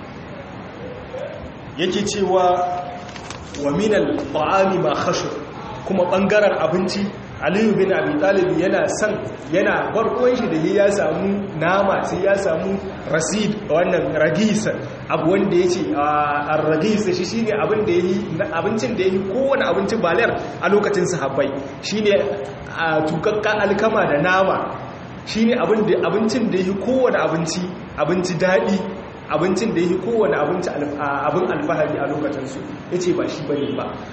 [SPEAKER 2] yake cewa wa minal ta'ami ma khashur kuma bangaren abinci Aliyu bin Abi Talib yana son yana barkon shi da ya samu nama sai ya samu rasid wannan ragisa abu wanda yace a ragisa shi shine abin da yayi abincin da yayi kowane abincin balar a lokacin sahabbai shine tukakkan alkama da nama shine abin da abincin da yayi kowane abinci abinci dadi abincin da yayi kowane abinci abin alfahari a lokacin su yace ba shi bane ba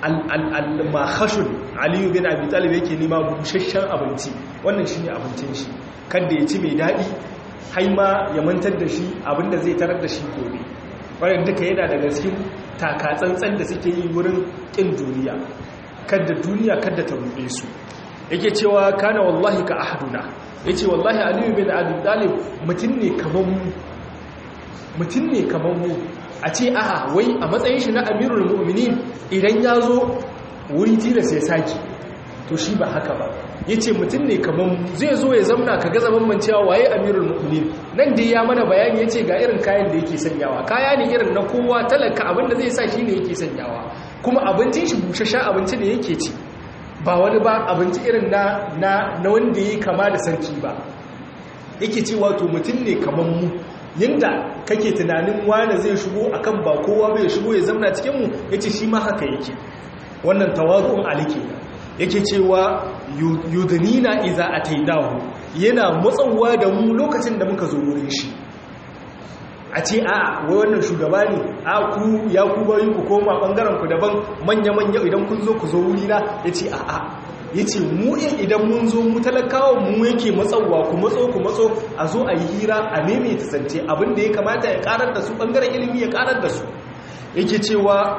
[SPEAKER 2] al-mahashun aliyu bin abi talib yake nema busasshen abinci wannan shine abincin shi kada ya ci mai daɗi haima ya mantar da shi abinda zai tarar da shi gobe wannan duka yana daga cikin takatsantsan da suke yi wurin ƙin duniya kada duniya kada ta ruɗe su yake cewa kana wallahi ka ahaduna yace wallahi aliyu bin abi talib mutum ne kaman mu mutum ne kaman mu a ce aha wai a matsayin shi na amirul mu'minin idan ya zo wuri tilas ya saki to shi ba haka ba ya ce mutum ne kamar zai zo ya zamna ka gaza bambancewa waye amirul mu'minin nan dai ya mana bayani ya ce ga irin kayan da yake sanyawa kaya ne irin na kowa talaka abinda zai sa shi ne yake sanyawa kuma abincin shi bushashen abinci ne yake ci ba wani ba abinci irin na na na wanda ya kama da sarki ba yake ce wato mutum ne kamar mu yadda kake tunanin wane zai shigo akan ba kowa bai shigo ya zamna cikin mu yace shi ma haka yake wannan tawazu'un alike yake cewa yudnina iza atainahu yana matsawa da mu lokacin da muka zo wurin shi a ce a wai wannan shugaba ne a ku ya ku bayi ku koma bangaren ku daban manya-manya idan kun zo ku zo wuri na yace a a yace mu idan mun zo mu talakawa mu yake matsawa ku matso ku matso a zo a yi hira a meme ta zance abinda ya kamata ya karar da su bangaren ilimi ya karar da su yake cewa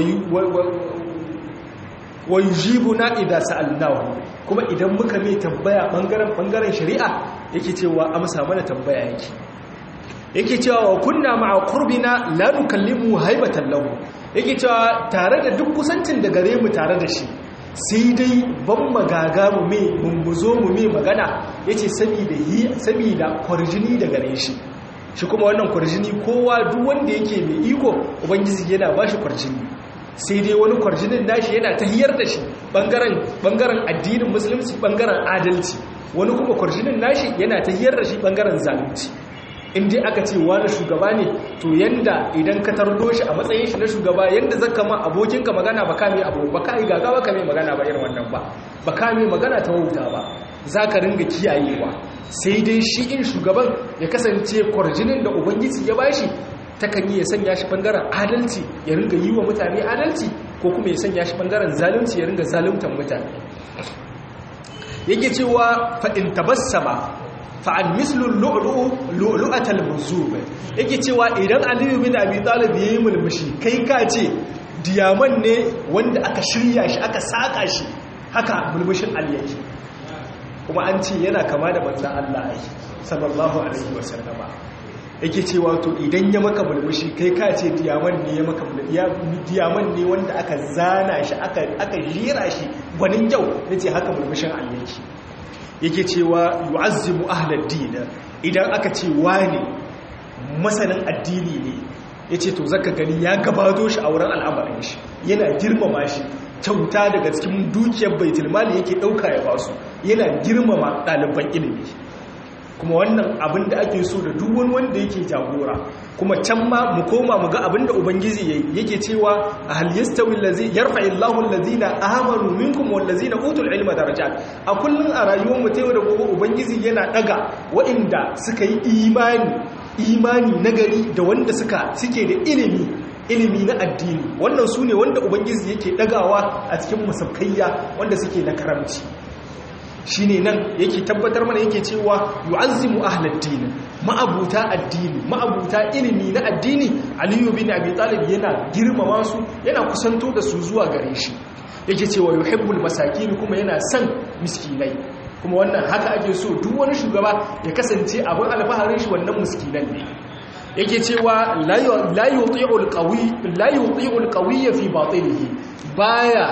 [SPEAKER 2] wa yujibuna idza sa'alnahu kuma idan muka mai tambaya bangaren bangaren shari'a yake cewa amsa mana tambaya yake yake cewa wa kunna ma'a qurbina la nukallimu haibatan lahu yake cewa tare da duk kusancin da gare mu tare da shi sai dai ban magaga mu me mun buzo mu me magana yace saboda yi saboda kwarjini da gare shi shi kuma wannan kwarjini kowa duk wanda yake mai iko ubangiji yana bashi kwarjini sai dai wani kwarjinin nashi yana tahiyar da shi bangaren addinin musulunci bangaren adalci wani kuma kwarjinin nashi yana tahiyar da shi bangaren zalunci inda aka ce wani shugaba ne to yanda idan ka tardo shi a matsayin shi na shugaba yanda zaka ma abokinka magana ba ka mai abu ba ka yi gaga ba ka mai magana ba irin wannan ba ba ka mai magana ta wauta ba za ka ringa kiyayewa sai dai shi in shugaban ya kasance kwarjinin da ubangiji ya bashi takan yi ya sanya shi bangaren adalci ya ringa yi wa mutane adalci ko kuma ya sanya shi bangaren zalunci ya ringa zaluntan mutane yake cewa fa'in tabassama fa'an mislun lu'lu'atal muzube yake cewa idan aliyu bin abi talib ya yi mulmushi kai ka ce diyaman ne wanda aka shirya shi aka saka shi haka mulmushin aliyaki kuma an ce yana kama da manzan Allah sallallahu alaihi wasallama yake cewa to idan ya maka mulmushi kai ka ce diyaman ne ya maka diyaman ne wanda aka zana shi aka aka jira shi gwanin yau yace haka mulmushin ayyaki yake cewa yu'azzimu ahlad din idan aka ce wani masanin addini ne yace to zaka gani ya gabato shi a wurin al'amarin shi yana girmama shi kyauta daga cikin dukiyar baitul mali yake dauka ya basu yana girmama ɗaliban ilimi kuma wannan abin da ake so da duk wani wanda yake jagora kuma can ma mu koma mu ga abin da ubangiji yayi yake cewa hal yastawi allazi yarfa'u Allahu allazina amanu minkum wal ladzina utul ilma darajat a kullun a rayuwar mu tayo da gobe ubangiji yana daga waɗanda suka yi imani imani nagari da wanda suka suke da ilimi ilimi na addini wannan su ne wanda ubangiji yake dagawa a cikin musaffaiya wanda suke na karamci shi ne nan yake tabbatar mana yake cewa yu'azzimu ahlad-din ma'abuta addini ma'abuta ilimi na addini aliyu bin abi talib yana girmama su yana kusanto da su zuwa gare shi yake cewa yuhibbul masakin kuma yana son miskinai kuma wannan haka ake so duk wani shugaba ya kasance abin alfaharin shi wannan miskinan ne yake cewa la yuti'ul qawi la yuti'ul qawiyya fi batinihi baya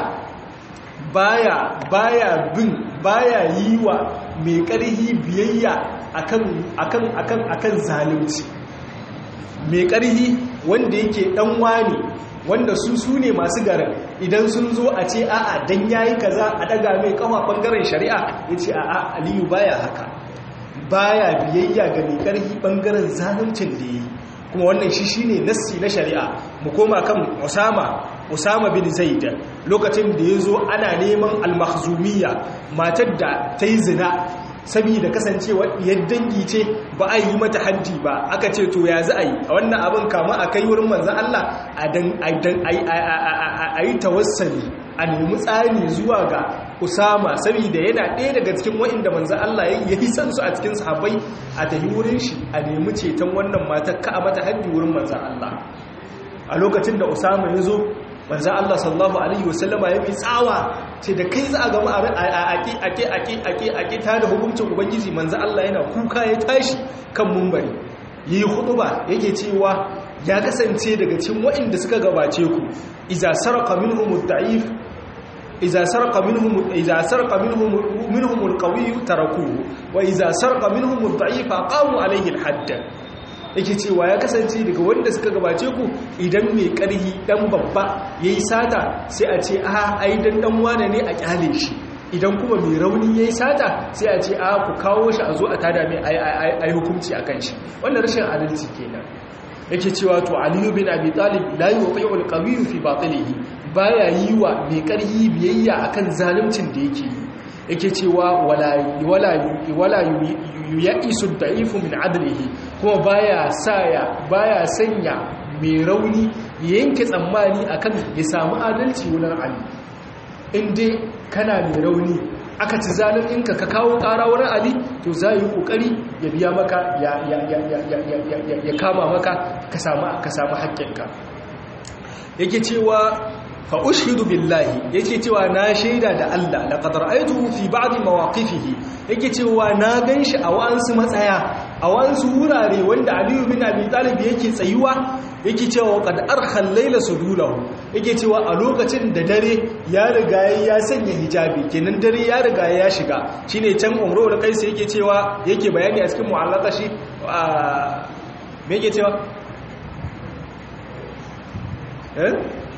[SPEAKER 2] baya baya bin baya yi wa mai ƙarhi biyayya akan akan akan akan zalunci mai ƙarhi wanda yake dan wani wanda su su ne masu garin idan sun zo a ce a'a dan yayi kaza a daga mai kafa bangaren shari'a yace a'a aliyu baya haka baya biyayya ga mai ƙarhi bangaren zaluncin da yi kuma wannan shi shine nassi na shari'a mu koma kan Usama Usama bin Zaid lokacin da yazo ana neman al-Makhzumiyya matar da ta yi zina saboda kasancewa yadda dangi ce ba a yi mata haddi ba aka ce to ya za a yi a wannan abin kama a kai wurin manzan Allah a yi tawassali a nemi tsari zuwa ga usama saboda yana ɗaya daga cikin wa'inda manzan Allah ya yi san su a cikin sahabbai a tafi wurin shi a nemi ceton wannan matar ka a mata haddi wurin manzan Allah a lokacin da usama ya zo manzan Allah sallallahu Alaihi wasallama ya fi tsawa ce da kai za a gama a ake ta da hukuncin ubangiji manzan Allah yana kuka ya tashi kan mumbari yi hudu ba yake cewa ya kasance daga cikin waɗanda suka gabace ku iza sarqa minhum ad-da'if iza sarqa minhum iza sarqa minhum minhum al-qawi tarakuhu wa iza sarqa minhum ad-da'if aqamu alayhi al-hadd yake cewa ya kasance daga wanda suka gabace ku idan mai karhi dan babba yayi sata sai a ce a ai dan dan wane ne a kyale shi idan kuma mai rauni yayi sata sai a ce a ku kawo shi a zo a tada mai ai hukunci akan shi wannan rashin adalci kenan yake cewa to aliyu bin abi talib la yuqi'u al-qawiyyu fi batilihi baya yi wa mai karhi biyayya akan zaluncin da yake yi yake cewa wala wala wala ya'isu da'ifu min adlihi kuma baya saya baya sanya mai rauni yanke tsammani akan ya samu adalci wurin ali inda kana mai rauni aka ci zaluncinka ka kawo ƙara wurin ali to za yi ƙoƙari ya biya maka ya kama maka ka samu haƙƙinka yake cewa fa ushidu billahi yake cewa na shaida da Allah laqad ra'aytuhu fi ba'd mawaqifihi yake cewa na ganshi a wa'ansu matsaya a wa'ansu wurare wanda Ali bin Abi Talib yake tsayuwa yake cewa qad arkha al-layla sudulahu yake cewa a lokacin da dare ya riga ya sanya hijabi kenan dare ya riga ya shiga shine can umru da kaisa yake cewa yake bayani a cikin mu'allaka shi me yake cewa eh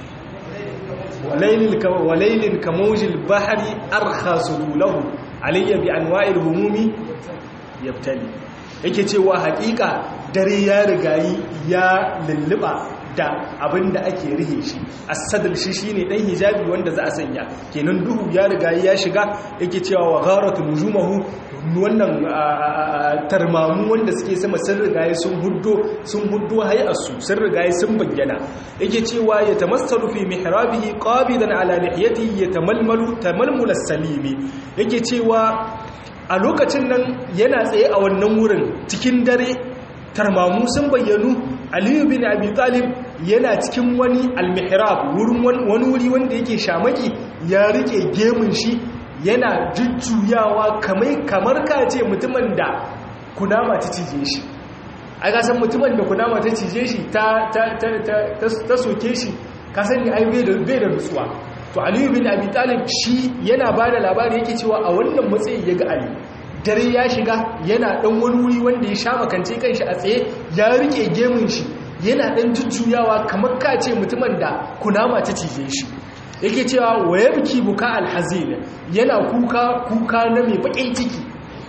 [SPEAKER 2] وليل كموج البحر أرخى سلوله علي بأنواع الهموم يبتلي yake cewa hakika dare ya rigayi ya lulluba da abin da ake rihe shi asadal shi shine dan hijabi wanda za a sanya kenan duhu ya rigayi ya shiga yake cewa wa gharatu nujumahu wannan tarmamu wanda suke sama sun rigaye sun huddo sun huddo hay'arsu sun rigaye sun bayyana yake cewa ya tamassalu fi mihrabihi qabidan ala lihiyatihi yatamalmalu tamalmul as-salimi yake cewa a lokacin nan yana tsaye a wannan wurin cikin dare tarmamu sun bayyanu aliyu bin abi talib yana cikin wani al-mihrab wurin wani wuri wanda yake shamaki ya rike gemun shi yana jujjuyawa kamar ka ce mutumin da kunama ta cije shi a kasan mutumin da kunama ta cije shi ta soke shi kasan ne ai bai da nutsuwa to aliyu bin abi talib shi yana ba da labari yake cewa a wannan matsayi ya ga ali dare ya shiga yana dan wani wuri wanda ya sha makance kanshi a tsaye ya rike gemun shi yana dan jujjuyawa kamar ka ce mutumin da kunama ta cije shi yake cewa wa yabki buka alhazin yana kuka kuka na mai bakin ciki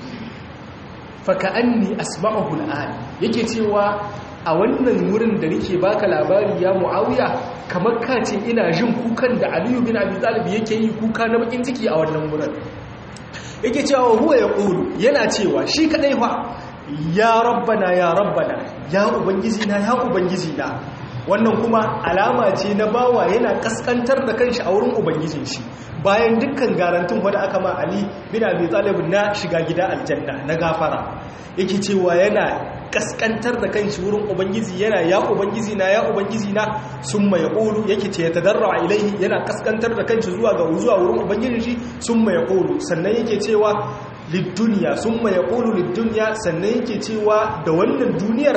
[SPEAKER 2] fa ka'anni asma'uhu al'an yake cewa a wannan wurin da nake baka labari ya muawiya kamar ka ce ina jin kukan da aliyu bin abi talib yake yi kuka na bakin ciki a wannan wurin yake cewa huwa yaqulu yana cewa shi kadai fa ya rabbana ya rabbana ya ubangiji na ya ubangiji na wannan kuma alama ce na bawa yana kaskantar da kanshi a wurin ubangijin shi bayan dukkan garantin wanda aka ma Ali bin Abi Talib na shiga gida aljanna na gafara yake cewa yana kaskantar da kanshi wurin ubangiji yana ya ubangiji na ya ubangiji na summa yaqulu yake ce tadarra ilaihi yana kaskantar da kanshi zuwa ga zuwa wurin ubangijin shi summa yaqulu sannan yake cewa lidunya summa yaqulu lidunya sannan yake cewa da wannan duniyar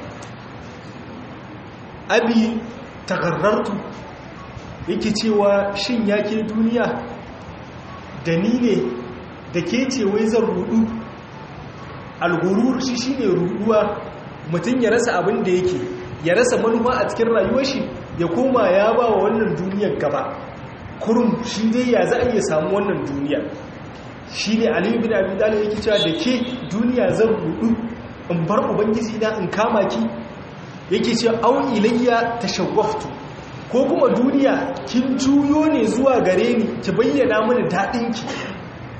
[SPEAKER 2] abi tagarrartu yake cewa shin yake duniya da ni ne da ke ce wai zan rudu algurur shi shine ruduwa mutum ya rasa abin da yake ya rasa manufa a cikin rayuwar shi ya koma ya ba wa wannan duniyar gaba kurum shi dai ya za a iya samu wannan duniya shi ne aliyu bin abin dalil yake cewa da ke duniya zan rudu in bar ubangiji na in kama ki yake ce au ilayya tashawwaftu ko kuma duniya kin juyo ne zuwa gare ni ki bayyana mini dadin ki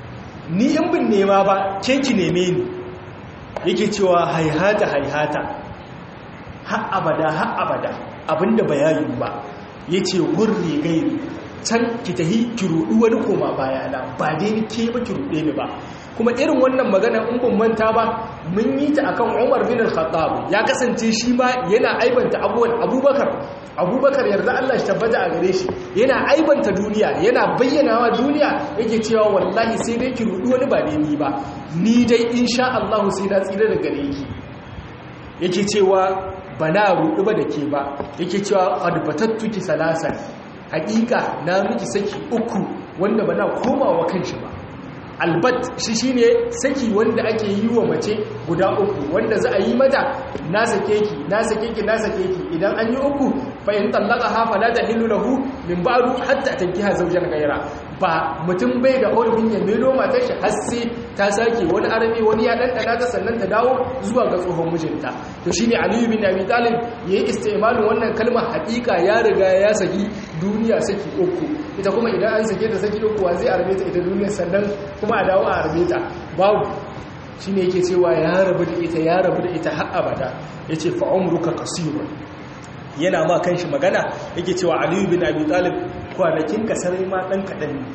[SPEAKER 2] ni in bin nema ba ke ki neme ni yake cewa haihata haihata har abada har abada abinda bayanin ba yace gurri gairi can ki tahi ki rudu wani koma bayana ba dai ni ke ba ki rude ni ba kuma irin wannan magana in ban manta ba mun yi ta akan Umar bin Al-Khattab ya kasance shi ma yana aibanta abuwan Abubakar Abubakar yarda Allah shi tabbata a gare shi yana aibanta duniya yana bayyanawa duniya yake cewa wallahi sai dai ki rudu wani ba dai ni ba ni dai insha Allah sai na tsira da gare ki yake cewa bana rudu ba da ke ba yake cewa qad batattuki salasan haƙiƙa na miki saki uku wanda bana komawa kanshi ba albat shi shine saki wanda ake yi wa mace guda uku wanda za a yi mata na sake ki na sake ki na sake ki idan an yi uku fa in tallaqaha fala tahillu lahu min ba'du hatta tankiha zawjan ghayra ba mutum bai da hurumin ya melo matar shi har sai ta sake wani arabi wani ya dandana ta sannan ta dawo zuwa ga tsohon mijinta to shine Ali bin Abi Talib yayi istimalin wannan kalmar hakika ya riga ya saki duniya saki uku ita kuma idan an sake ta saki uku wa zai arbe ta ita duniya sannan kuma a dawo a arbe ta babu shine yake cewa ya rabu da ita ya rabu da ita har abada yace fa umruka qasirun yana ma kanshi magana yake cewa aliyu bin abi talib kwanakin kasarai ma dan kadan ne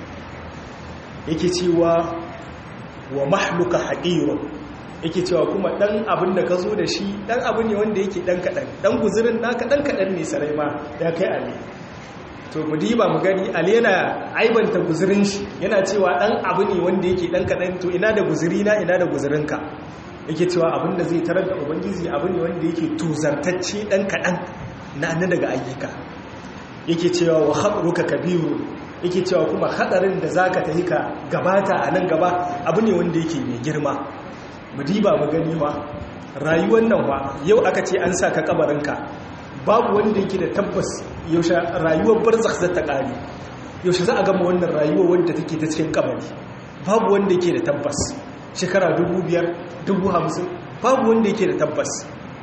[SPEAKER 2] yake cewa wa mahluka haqirun yake cewa kuma dan abin da ka zo da shi dan abu ne wanda yake dan kadan dan guzurin naka dan kadan ne sarai ma ya kai ali to mu diba mu gani ali yana aibanta guzurin shi yana cewa dan abu ne wanda yake dan kadan to ina da guzuri na ina da guzurinka yake cewa abin da zai tarar da ubangiji abu ne wanda yake tuzartacce dan kadan na na daga ayyuka yake cewa wa khatruka kabiru yake cewa kuma hadarin da zaka tafi ka gabata a nan gaba abu ne wanda yake mai girma mu diba mu gani wa rayuwar nan wa yau aka ce an saka kabarinka babu wanda yake da tabbas yaushe rayuwar barzakh za ta kare yaushe za a gama wannan rayuwar wanda take ta cikin kabari babu wanda yake da tabbas shekara dubu biyar dubu hamsin babu wanda yake da tabbas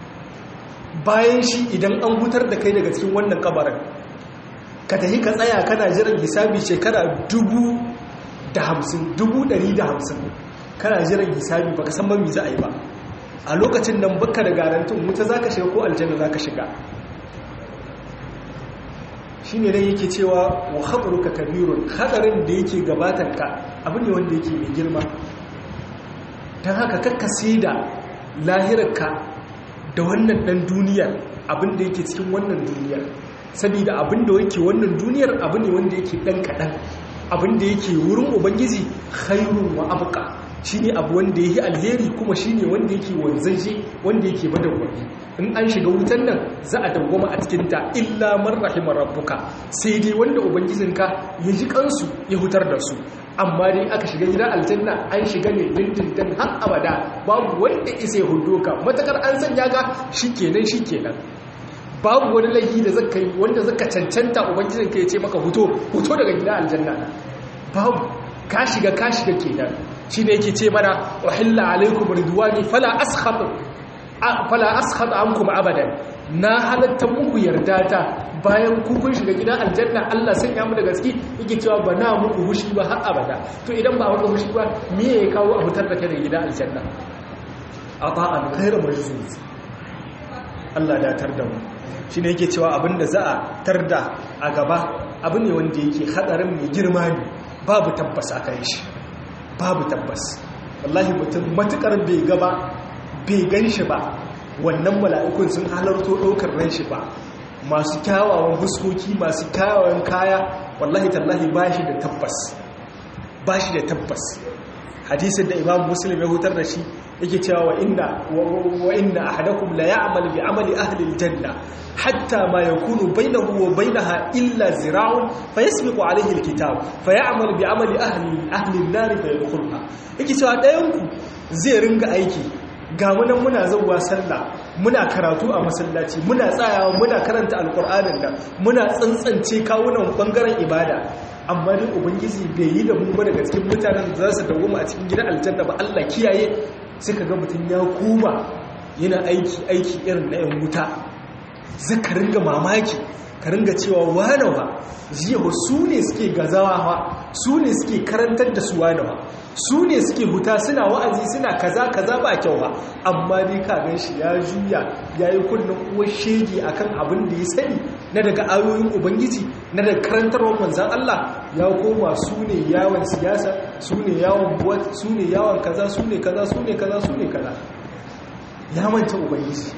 [SPEAKER 2] bayan shi idan an hutar da kai daga cikin wannan kabarin ka tafi ka tsaya kana jiran hisabi shekara dubu da hamsin dubu ɗari da hamsin kana jiran hisabi baka san mami za a yi ba a lokacin nan baka da garantin wuta za ka shiga ko aljanna za ka shiga shi ne dai yake cewa wa haɗaruka kabirun haɗarin da yake gabatanka abu ne wanda yake mai girma don haka kakkasi da lahirarka da wannan ɗan duniyar abin da yake cikin wannan duniyar saboda abin da yake wannan duniyar abu ne wanda yake ɗan kaɗan abin da yake wurin ubangiji khairun wa abuka shi ne abu wanda ya yi alheri kuma shi ne wanda yake wanzaje wanda yake madawwami in an shiga wutan nan za a dawwama a cikinta illa man rahimar rabbuka sai dai wanda ubangijinka ya ji kansu ya hutar da su amma dai aka shiga gidan aljanna an shiga ne dindindin har abada babu wanda isa ya hudo ka matakar an sanya ka shikenan shikenan babu wani laifi da zaka yi wanda zaka cancanta ubangijinka ya ce maka huto huto daga gidan aljanna babu ka shiga ka shiga kenan shi ne yake ce mana uhilla alaikum ridwani fala askhab fala askhab ankum abadan na halatta muku yarda ta bayan ku kun shiga gidan aljanna Allah sanya mu da gaske yake cewa ba na muku hushi ba har abada to idan ba muku hushi ba me ya kawo a fitar da kai daga gidan aljanna ata'an ghayra majzuz Allah da tar da mu shine yake cewa abinda za a tarda a gaba abu ne wanda yake hadarin mai girma ne babu tabbas a kan shi babu tabbas wallahi mutum matukar bai gaba bai gan shi ba wannan mala'ikun sun halarto ɗaukar ran shi ba masu kyawawan fuskoki masu kyawawan kaya wallahi tallahi ba shi da tabbas ba shi da tabbas hadisin da imam muslim ya hutar da shi yake cewa wa inna wa inna ahadakum la ya'mal bi amali ahli aljanna hatta ma yakunu bainahu wa bainaha illa zira'un fayasbiqu alayhi alkitab fayamal bi amali ahli ahli an-nar fayadkhulha yake cewa dayan ku zai ringa aiki ga munan muna zuwa sallah muna karatu a masallaci muna tsayawa muna karanta alqur'anin da muna tsantsance kawunan bangaren ibada amma dai ubangiji bai yi da mu ba daga cikin mutanen da za su dawo a cikin gidan aljanna ba Allah kiyaye sai ka ga mutum ya kuma yana aiki aiki irin na 'yan wuta zaka ringa mamaki ka ringa cewa wanawa jiya su ne suke gazawa su ne suke karantar da su wanawa su ne suke huta suna wa'azi suna kaza kaza ba kyau ba amma dai ka gan shi ya juya ya yi kunnen uwar shege akan abin da ya sani na daga ayoyin ubangiji na daga karantarwar manzan Allah ya koma su ne yawon siyasa su ne yawon buwat su ne yawon kaza su ne kaza su ne kaza su ne kaza ya manta ubangiji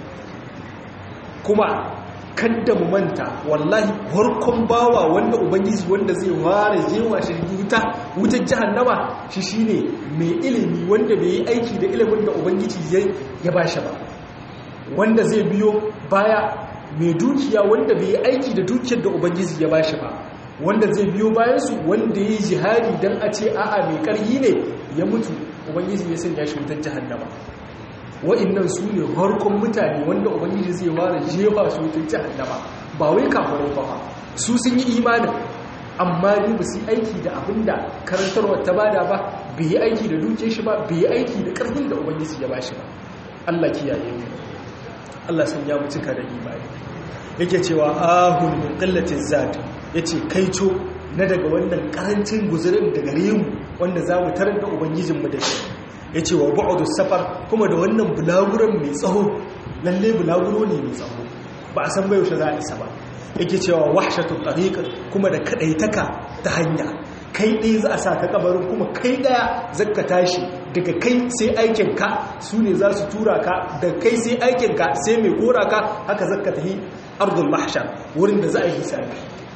[SPEAKER 2] kuma kadda mu manta wallahi farkon bawa wanda ubangiji wanda zai ware jewa shi wuta wutar jahannama shi shine mai ilimi wanda bai yi aiki da ilimin da ubangiji ya bashi ba wanda zai biyo baya mai dukiya wanda bai yi aiki da dukiyar da ubangiji ya bashi ba wanda zai biyo bayansu wanda ya yi jihadi don a ce a'a mai karhi ne ya mutu ubangiji ya sanya shi wutar jahannama wa'innan su ne harkon mutane wanda ubangiji zai ware jefa su wutar jahannama ba wai kafirai ba su sun yi imanin amma ne ba su yi aiki da abin da karantarwa ta bada ba bai yi aiki da duke shi ba bai yi aiki da karfin da ubangiji ya bashi ba Allah kiyaye mu Allah san ya mutuka da imani yake cewa ahun min qillatin zat yace kaico na daga wannan karancin guzurin da gare mu wanda za mu tarar da ubangijinmu da shi ya ce wa ba'udu safar kuma da wannan bulaguran mai tsaho lalle bulaguro ne mai tsaho ba a san bai yaushe za a isa ba yake cewa wahshatu tariqa kuma da kadaitaka ta hanya kai ɗaya za a sa ka kabarin kuma kai ɗaya zaka tashi daga kai sai aikin ka su ne za su tura ka da kai sai aikin ka sai mai kora ka haka zaka tafi ardul mahshar wurin da za a yi hisabi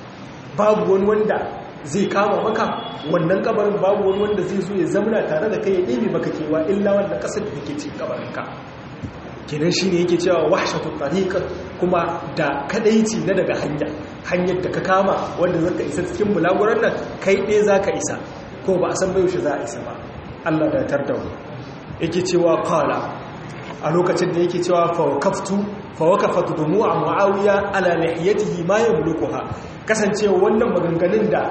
[SPEAKER 2] babu wani wanda zai kama maka wannan kabarin babu wani wanda zai zo ya zamana tare da kai ya ɗebe maka kewa illa wannan ƙasar da ke cikin kabarinka kenan shi ne yake cewa wahshatu tariqa kuma da kadaici na daga hanya hanyar da ka kama wanda zaka isa cikin bulaguran nan kai ɗaya zaka isa ko ba a san bai za a isa ba Allah da tarda yake cewa qala a lokacin da yake cewa fa wakaftu fa wakafatu dumu'a muawiya ala lihiyatihi ma yamlukuha kasancewa wannan maganganun da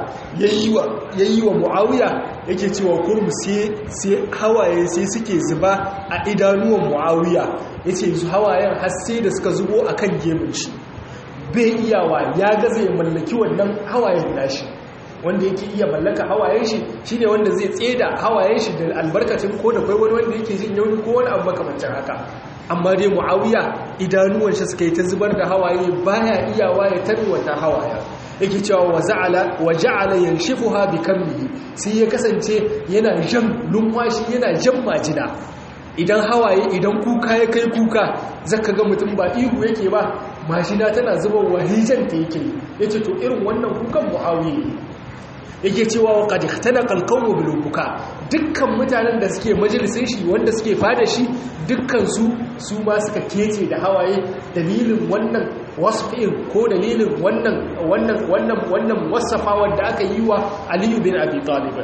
[SPEAKER 2] ya yi wa mu'awiya yake cewa kurmu sai hawaye sai suke zuba a idanuwan mu'awiya ya ce su hawayen hasse da suka zubo a kan gemun shi bai iyawa ya gaza ya mallaki wannan hawayen nashi wanda yake iya mallaka hawayen shi shi ne wanda zai tseda hawayen shi da albarkacin ko da kai wani wanda yake jin yauni ko wani abu makamancin haka amma dai mu'awiya idanuwan shi suka yi ta zubar da hawaye baya iyawa ya tarwata hawaya yake cewa wa za'ala wa ja'ala yanshifuha bi kammihi sai ya kasance yana jan lumfashi yana jan majina idan hawaye idan kuka ya kai kuka zaka ga mutum ba ihu yake ba majina tana zuba wahijan ta yake yace to irin wannan kukan muawiya yake cewa wa qad ihtanaqa al-qawmu bil buka dukkan mutanen da suke majalisin shi wanda suke fada shi dukkan su su ma suka kece da hawaye dalilin wannan wasfin ko dalilin wannan wannan wannan wannan wasafa wanda aka yi wa Ali bin Abi Talib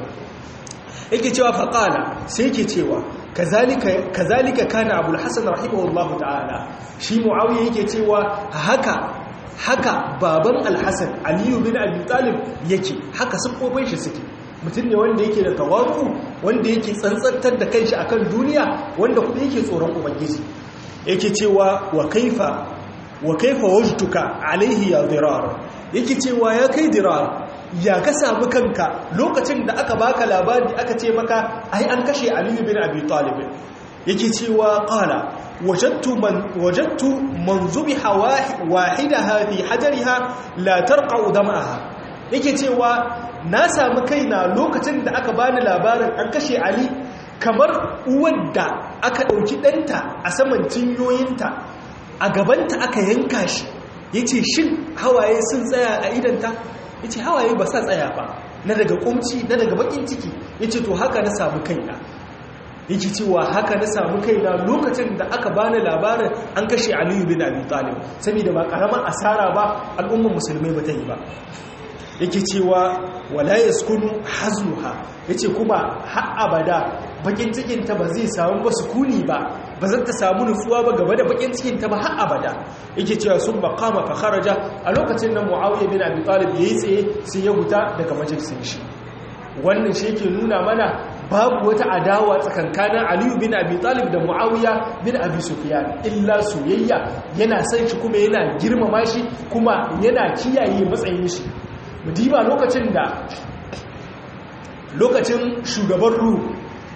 [SPEAKER 2] yake cewa faqala sai yake cewa kazalika kazalika kana Abu al-Hasan rahimahullahu ta'ala shi Muawiya yake cewa haka haka baban alhassan aliyu bin abi talib yake haka siffofin shi suke mutum ne wanda yake da tawazu wanda yake tsantsantar da kanshi akan duniya wanda kuma yake tsoron ubangiji yake cewa wa kaifa wa kaifa wajtuka alaihi ya dirar yake cewa ya kai dirar ya ka samu kanka lokacin da aka baka labari aka ce maka ai an kashe aliyu bin abi talib yake cewa qala wajadtu man wajadtu man zubiha wahidaha fi hajariha la tarqa damaha yake cewa na samu kaina lokacin da aka bani labarin an kashe ali kamar uwar da aka dauki danta a saman cinyoyinta a gabanta aka yanka shi yace shin hawaye sun tsaya a idanta yace hawaye ba sa tsaya ba na daga kumci na daga bakin ciki yace to haka na samu kaina yake cewa haka na samu kaina lokacin da aka bani labarin an kashe aliyu bin abi talib saboda ba karamar asara ba al'ummar musulmai ba ta yi ba yake cewa wala yaskunu haznuha yace kuma har abada bakin cikin ta ba zai samu ba sukuni ba ba zan ta samu nutsuwa ba gaba da bakin cikin ta ba har abada yake cewa sun maqama fa kharaja a lokacin nan muawiya bin abi talib yayi tsaye sai ya huta daga majalisin shi wannan shi yake nuna mana babu wata adawa tsakankanin aliyu bin abi talib da muawiya bin abi sufyan illa soyayya yana san shi kuma yana girmama shi kuma yana kiyaye matsayin shi mudiba lokacin da lokacin shugaban ru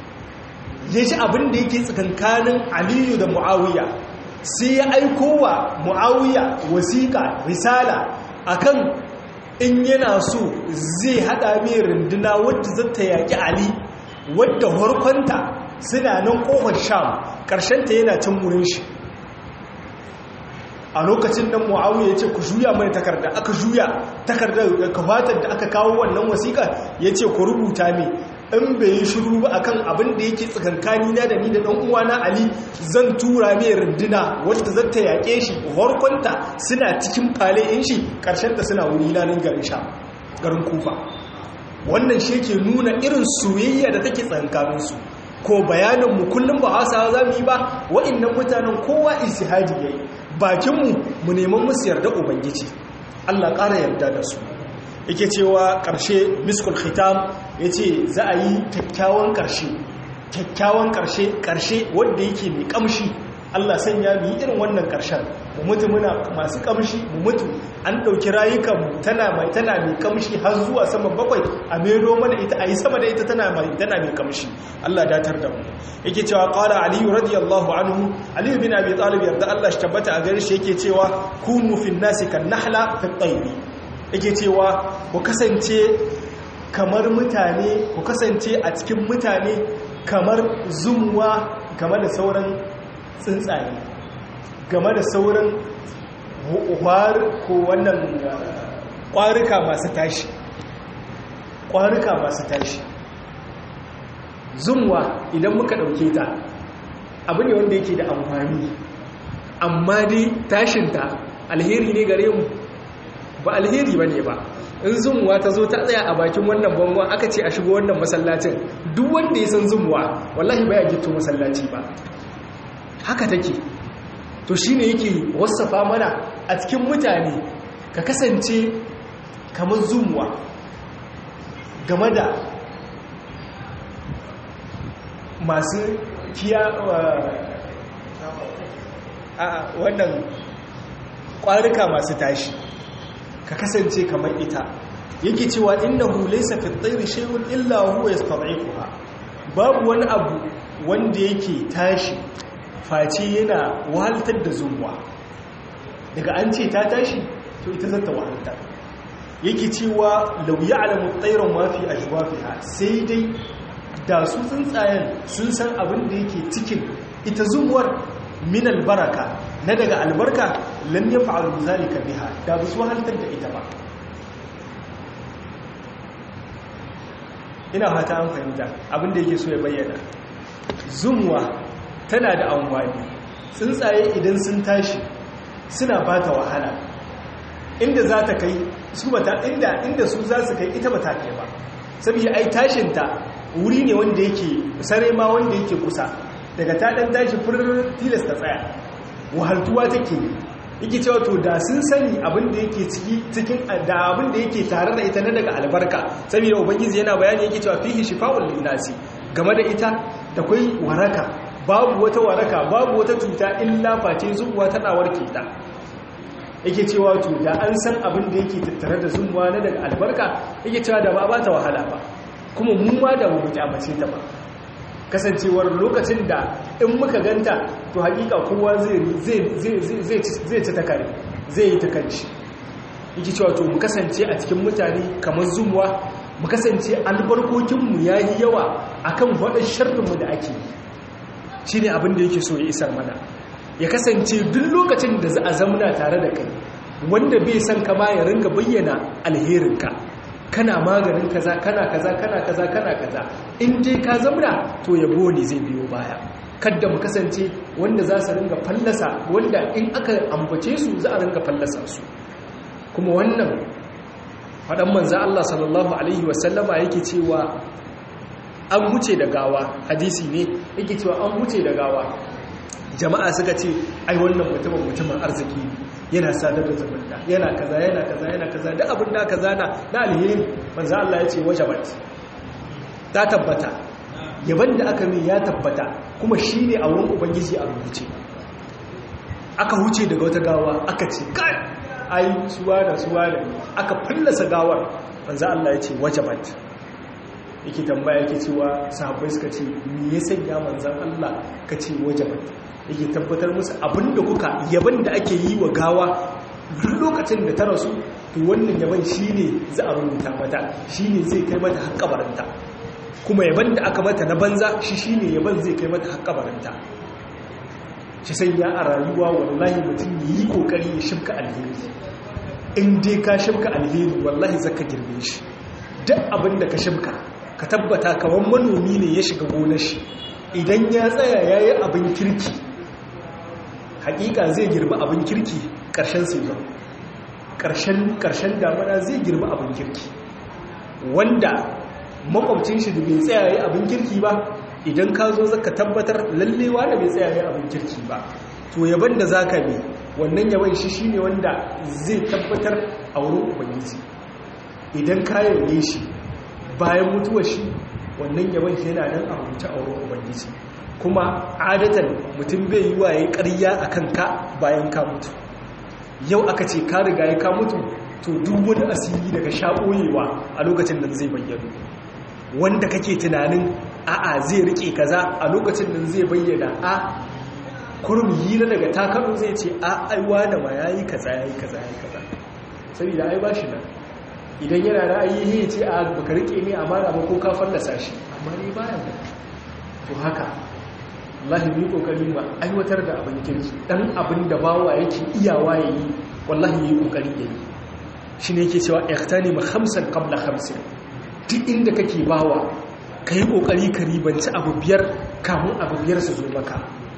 [SPEAKER 2] ya ji abin da yake tsakankanin aliyu da mu'awiya sai ya aiko wa mu'awiya wasiƙa risala akan in yana so zai haɗa mai runduna wadda zata yaƙi ali wadda harkonta suna nan ƙofar sham ƙarshenta yana can wurin shi a lokacin nan mu'awiya ya ce ku juya mai takarda aka juya takardar kafatar da aka kawo wannan wasiƙa ya ce ku rubuta ne in bai yi shiru ba akan abin da yake tsakankani na da ni da ɗan uwana ali zan tura mai runduna wadda zata yaƙe shi harkonta suna cikin fale in shi ƙarshen da suna wuri lanin garin sha garin kufa wannan shi ke nuna irin soyayya da take tsakankaninsu ko bayaninmu kullum ba hausawa za mu yi ba wa'innan mutanen kowa istihadi ya yi bakinmu mu neman musu yarda ubangiji allah ƙara yarda da su yake cewa ƙarshe miskul khitam ya ce za a yi kyakkyawan ƙarshe kyakkyawan ƙarshe ƙarshe wanda yake mai ƙamshi Allah sanya mu yi irin wannan ƙarshen mu mutu muna masu ƙamshi mu mutu an ɗauki rayukanmu tana mai tana mai ƙamshi har zuwa sama bakwai a mero mana ita a yi sama da ita tana mai tana mai ƙamshi Allah datar da mu yake cewa qala ali radiyallahu anhu ali bin abi talib yarda Allah shi tabbata a gare shi yake cewa kunu fin nasi kan nahla fi tayri yake cewa ku kasance kamar mutane ku kasance a cikin mutane kamar zumuwa game da sauran tsuntsaye game da sauran ko wannan ƙwarika masu tashi ƙwarika masu tashi zumuwa idan muka ɗauke ta abu ne wanda yake da amfani amma dai tashinta alheri ne gare mu ba alheri ba ne ba in zumuwa ta zo ta tsaya a bakin wannan bangon aka ce a shigo wannan masallacin duk wanda ya san zumuwa wallahi baya gito masallaci ba haka take to shine yake wasafa mana a cikin mutane ka kasance kamar zumuwa game da masu kiya a wannan ƙwarika masu tashi ka kasance kamar ita yake cewa innahu laysa fi at-tayri shay'un illa huwa yastad'ifuha babu wani abu wanda yake tashi face yana wahaltar da zumuwa daga an ce ta tashi to ita zata wahaltar yake cewa law ya'lamu at-tayru ma fi ajwafiha sai dai da su tsuntsayen sun san abin da yake cikin ita zumuwar min albaraka na daga albarka lam yaf'alu zalika biha da ba su wahaltar da ita ba ina fata an fahimta abinda yake so ya bayyana zumuwa tana da amfani tsuntsaye idan sun tashi suna ba ta wahala inda za ta kai su bata inda inda su za su kai ita ba ta kai ba saboda ai tashinta wuri ne wanda yake sare ma wanda yake kusa daga ta dan tashi furir tilas ta tsaya wahaltuwa take yake cewa to da sun sani abin da yake ciki cikin da abin da yake tare da ita na daga albarka saboda ubangiji yana bayani yake cewa fihi shifa'ul linnasi game da ita da kai waraka babu wata waraka babu wata cuta illa face zuwa tana warke ta yake cewa to da an san abin da yake tattare da zumuwa na daga albarka yake cewa da ba ba ta wahala ba kuma mu ma da mu kyamace ta ba kasancewar lokacin da in muka ganta to hakika kowa zai ci ta kare zai yi ta kanci yake cewa to mu kasance a cikin mutane kamar zumuwa mu kasance albarkokinmu ya yi yawa akan waɗin sharrinmu da ake yi shi ne abin da yake so ya isar mana ya kasance duk lokacin da za a zamuna tare da kai wanda bai san kama ya ringa bayyana alherinka kana maganin kaza kana kaza kana kaza kana kaza in dai ka zamna to yabo ne zai biyo baya kadda mu kasance wanda za su ringa fallasa wanda in aka ambace su za a ringa fallasa su kuma wannan faɗan manza Allah sallallahu alaihi wasallama yake cewa an wuce da gawa hadisi ne yake cewa an wuce da gawa jama'a suka ce ai wannan mutumin mutumin arziki yana sadar da zumunta yana kaza yana kaza yana kaza da abin da kaza na na alheri manzo Allah ya ce wajabat ta tabbata yaban da aka min ya tabbata kuma shine a wurin ubangiji a rubuce aka huce daga wata gawa aka ce kai ai suwa da suwa da aka fallasa gawar manzo Allah ya ce wajabat yake tambaya yake cewa sahabbai suka ce me ya sanya manzan Allah ka ce wajabat yake tabbatar musu abinda kuka yaban da ake yi wa gawa duk lokacin da ta rasu to wannan yaban shine za a rubuta mata shine zai kai mata har kabarinta kuma yaban da aka mata na banza shi shine yaban zai kai mata har kabarinta shi sai ya a rayuwa wallahi mutum yi kokari ya shibka alheri in dai ka shibka alheri wallahi zaka girbe shi duk abin da ka shibka ka tabbata kawan manomi ne ya shiga gonar shi idan ya tsaya yayi abin kirki hakika zai girba abin kirki ƙarshen season ƙarshen damana zai girba abin kirki wanda makwabcin shi da bai tsayaye abin kirki ba idan ka zo zaka tabbatar lallewa da bai tsayaye abin kirki ba to yaban da zaka bi wannan yaban shi shine wanda zai tabbatar a wurin ubangiji idan ka yabe shi bayan mutuwar shi wannan yaban shi yana nan a rubuce a wurin ubangiji kuma adatan mutum bai yi waye ƙarya a kanka bayan ka mutu yau aka ce ka riga ya ka mutu to duk wani asiri daga shaɓoyewa a lokacin nan zai bayyana wanda kake tunanin a'a zai rike kaza a lokacin nan zai bayyana a kurum hira daga takaru zai ce a aiwa da ma yayi kaza yayi kaza yayi kaza saboda ai bashi nan idan yana ra'ayi ya ce a baka rike ne amana ba ko ka fallasa shi amma ne baya da to haka wallahi mu yi kokari mu aiwatar da abin kirki dan abin da bawa yake iyawa yayi wallahi yi kokari yayi shine yake cewa ihtanim khamsan qabla khamsin duk inda kake bawa kai kokari ka ribanci abu biyar kamun abu biyar su zo maka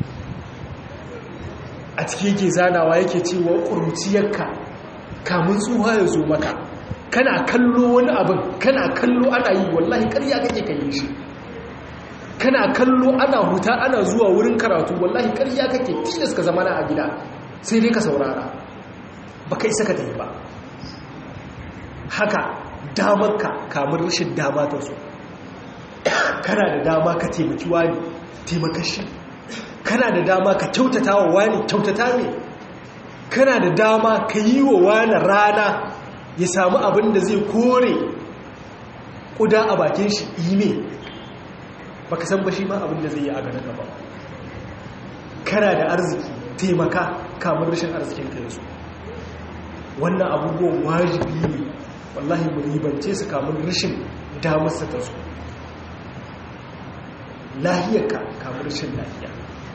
[SPEAKER 2] a cikin yake zanawa yake cewa kuruciyarka kamun tsuha ya zo maka kana kallo wani abin kana kallo ana yi wallahi ƙarya kake kai shi kana kallo ana huta ana zuwa wurin karatu wallahi ƙarya kake tilas ka zama na a gida sai dai ka saurara ba kai saka ta yi ba haka damarka kamar rashin dama ta so kana da dama ka taimaki wani taimakashi kana da dama ka kyautata wa wani kyautata ne kana da dama ka yi wa wani rana ya samu abin da zai kore ƙuda a bakin shi ime ba ka san ba shi ma abin da zai yi a ganin ba kana da arziki taimaka kamar rashin arzikin ka yaso wannan abubuwan wajibi ne wallahi mu ribance su kamar rashin damarsa ta su lahiyarka kamar rashin lahiya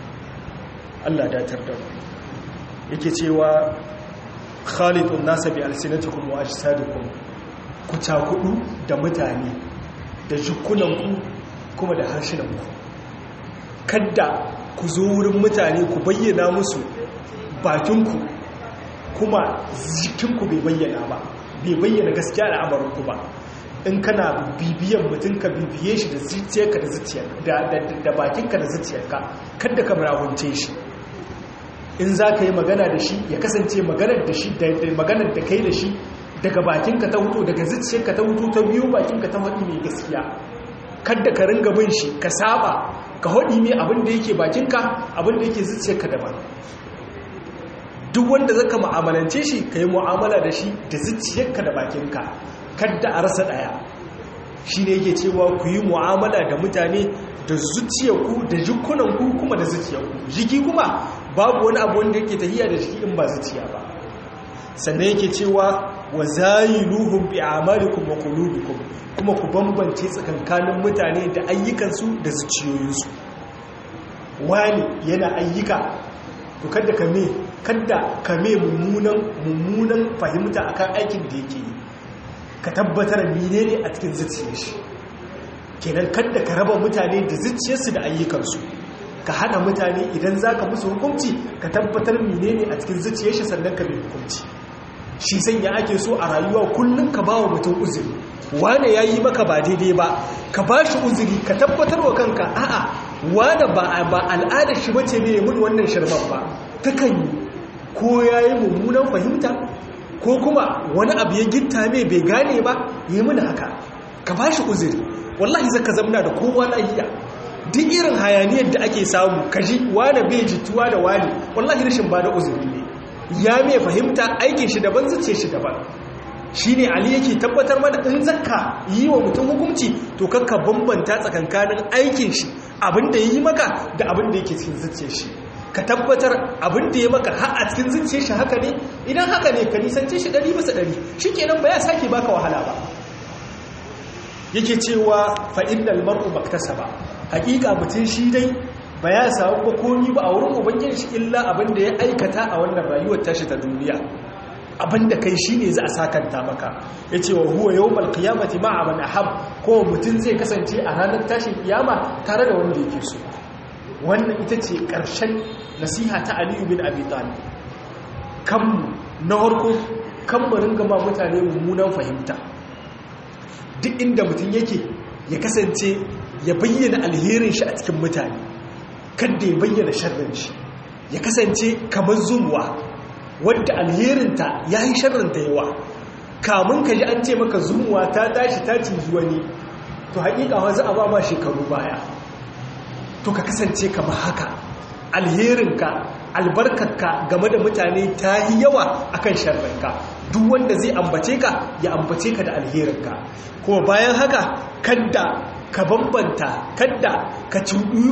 [SPEAKER 2] Allah datar da yake cewa khalidun nasa bi alsinatikum wa ajsadikum ku cakudu da mutane da jikunanku kuma da harshenanku kadda ku zo wurin mutane ku bayyana musu bakinku kuma jikinku bai bayyana ba bai bayyana gaskiya da amarinku ba in kana bibiyan mutum ka bibiye shi da zuciyarka da zuciyarka da bakinka da zuciyarka kadda ka marahunce shi in za ka yi magana da shi ya kasance maganar da shi da maganar da kai da shi daga bakinka ta hutu daga zuciyarka ta hutu ta biyu bakinka ta haɗi mai gaskiya kadda ka ringa bin shi ka saba ka haɗi mai abin da yake bakinka abin da yake zuciyarka daban duk wanda zaka mu'amalance shi ka yi mu'amala da shi da zuciyarka da bakinka kadda a rasa ɗaya shi ne yake cewa ku yi mu'amala da mutane da zuciyarku da jikunanku kuma da zuciyarku jiki kuma babu wani abu wanda yake tahiya da jiki in ba zuciya ba sannan yake cewa wa zayiluhum bi a'malikum wa qulubikum kuma ku bambance tsakankanin mutane da ayyukansu da zuciyoyinsu wani yana ayyuka to kada ka me kada ka me mummunan mummunan fahimta akan aikin da yake yi ka tabbatar menene a cikin zuciyar shi kenan kada ka raba mutane da zuciyarsu da ayyukansu ka hana mutane idan za ka musu hukunci ka tabbatar menene a cikin zuciyar shi sannan ka mai hukunci shi sanya ake so a rayuwa kullum ka ba wa mutum uzuri wane ya yi maka ba daidai ba ka ba shi uzuri ka tabbatar wa kanka a'a wane ba al'adar shi bace ne ya mun wannan shirman ba ta kan yi ko ya yi mummunan fahimta ko kuma wani abu ya gitta mai bai gane ba yi muna haka ka ba shi uzuri wallahi zaka zamna da kowa lahiya duk irin hayaniyar da ake samu kaji wane bai jituwa da wani wallahi rashin ba da uzuri ne ya mai fahimta aikin shi daban zuce shi daban shine ali yake tabbatar mana in zakka yi wa mutum hukunci to kakka bambanta tsakankanin aikin shi abin da yi maka da abin da yake cikin zuciyar shi ka tabbatar abin da ya maka har a cikin zuciyar shi haka ne idan haka ne ka nisance shi ɗari bisa ɗari shi kenan ba ya sake baka wahala ba yake cewa fa'innal mar'u maktasa ba hakika mutum shi dai ba ya samu ba komi ba a wurin ubangiji shi illa abin da ya aikata a wannan rayuwar tashi ta duniya abin da kai shi ne za a sakanta maka ya ce wa huwa yau malkiyamati ma'a man ahab ko mutum zai kasance a ranar tashin kiyama tare da wanda yake so wannan ita ce ƙarshen nasiha ta aliyu bin abi talib kanmu na harko kan mu ringa ma mutane mummunan fahimta duk inda mutum yake ya kasance ya bayyana alherin shi a cikin mutane kadda ya bayyana sharrin shi ya kasance kamar zumuwa wadda alherinta ya yi sharrinta yawa kamun ka ji an ce maka zumuwa ta tashi ta cinji wani to haƙiƙa wanzu a ba ma shekaru baya to ka kasance kamar haka alherinka albarkarka game da mutane ta yi yawa akan sharrinka duk wanda zai ambace ka ya ambace ka da alherinka kuma bayan haka kadda ka bambanta kadda ka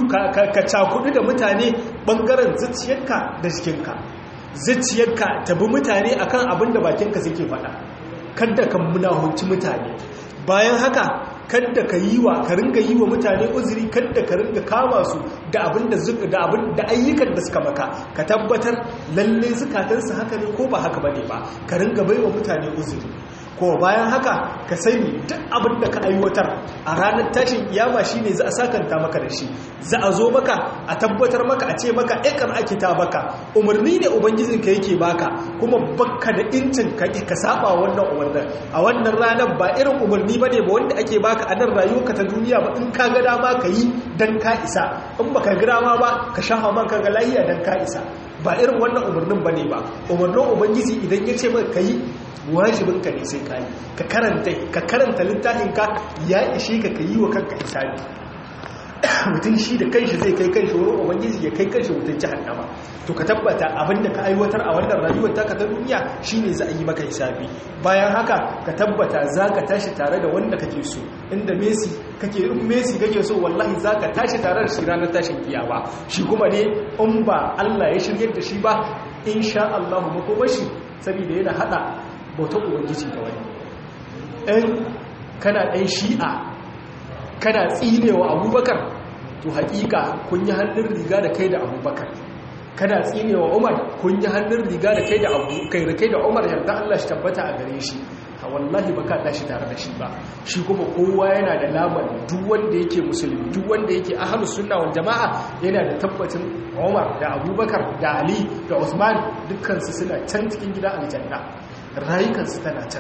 [SPEAKER 2] cakudu da mutane bangaren zuciyarka da jikinka zuciyarka ta bi mutane akan abin da bakinka suke faɗa kadda ka munahunci mutane bayan haka kadda ka yi wa ka ringa yi wa mutane uzuri kadda ka ringa kama su da abin da da abin da ayyukan da suka maka ka tabbatar lalle zukatansu haka ne ko ba haka bane ba ka ringa baiwa mutane uzuri ko bayan haka ka sani duk abin da ka aiwatar a ranar tashin kiyama shine za a sakanta maka da shi za a zo maka a tabbatar maka a ce maka ikar ake ta baka umarni ne ubangijin ka yake baka kuma baka da incin ka ka saba wannan umarnin a wannan ranar ba irin umarni bane ba wanda ake baka a nan rayuwarka ta duniya ba in ka ga dama ka yi dan ka isa in baka ga dama ba ka shafa man ka ga lahiya dan ka isa ba irin wannan umarnin bane ba umarnin ubangiji idan ya ce maka yi wajibinka ne sai kayi ka karanta ka karanta littafinka ya ishe ka ka yi wa kanka hisabi mutum shi da kanshi zai kai kanshi wurin ubangiji ya kai kanshi mutum jahannama to ka tabbata abinda ka aiwatar a wannan rayuwar taka ta duniya shine za a yi maka hisabi bayan haka ka tabbata za ka tashi tare da wanda kake so inda messi kake in messi kake so wallahi za ka tashi tare da shi ranar tashin kiyama shi kuma ne in ba Allah ya shirye da shi ba insha Allah makomashi saboda yana hada bautar ubangiji da wani ɗan kana ɗan shi'a kana tsinewa abubakar to haƙiƙa kun yi hannun riga da kai da abubakar kana tsinewa umar kun yi hannun riga da kai da kai da kai da umar yarda Allah shi tabbata a gare shi a wallahi baka tashi tare da shi ba shi kuma kowa yana da lamar duk wanda yake musulmi duk wanda yake ahlus sunna wal jamaa yana da tabbacin umar da abubakar da ali da usman dukkan su suna can cikin gidan aljanna rayukansu tana can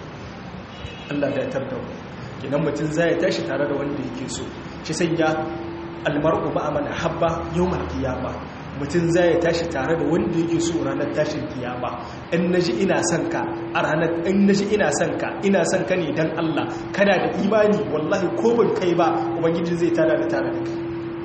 [SPEAKER 2] Allah da ya tarda mu idan mutum zai tashi tare da wanda yake so shi sanya almar'u ma'a man habba yawmal qiyama mutum zai tashi tare da wanda yake so ranar tashin kiyama in naji ina son ka a ranar in naji ina son ka ina son ka ne dan Allah kana da imani wallahi ko ban kai ba ubangiji zai tada da tare da kai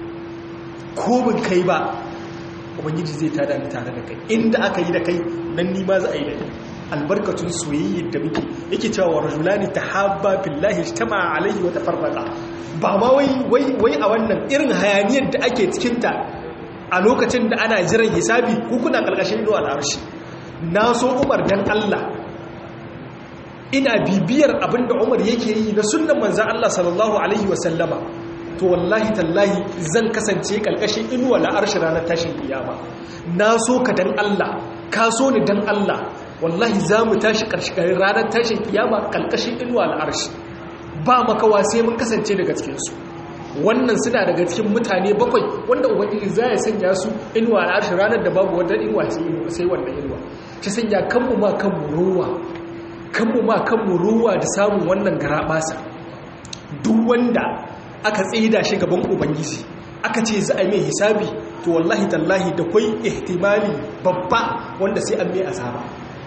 [SPEAKER 2] ko ban kai ba ubangiji zai tada da tare da kai inda aka yi da kai nan ni ma za a yi da kai albarkatun soyayyar da muke yake cewa wa rajulani tahabba billahi ijtama alaihi wa tafarraqa ba ma wai wai wai a wannan irin hayaniyar da ake cikin ta a lokacin da ana jiran hisabi ku kuna kalkashin do al'arshi na so Umar dan Allah ina bibiyar abinda Umar yake yi na sunnan manzon Allah sallallahu alaihi wa sallama to wallahi tallahi zan kasance kalkashin inuwa la'arshi ranar tashin kiyama na so ka dan Allah ka so ni dan Allah wallahi za mu tashi ƙarshen ranar tashin kiyama ƙalƙashin inuwa al'arshi ba makawa sai mun kasance daga cikinsu wannan suna daga cikin mutane bakwai wanda ubangiji za ya sanya su inuwa al'arshi ranar da babu wadda inuwa sai wannan inuwa ta sanya kanmu ma kanmu ruwa kanmu ma kanmu ruwa da samun wannan garaɓasa duk wanda aka tsida shi gaban ubangiji aka ce za a mai hisabi to wallahi tallahi da kwai ihtimali babba wanda sai an mai azaba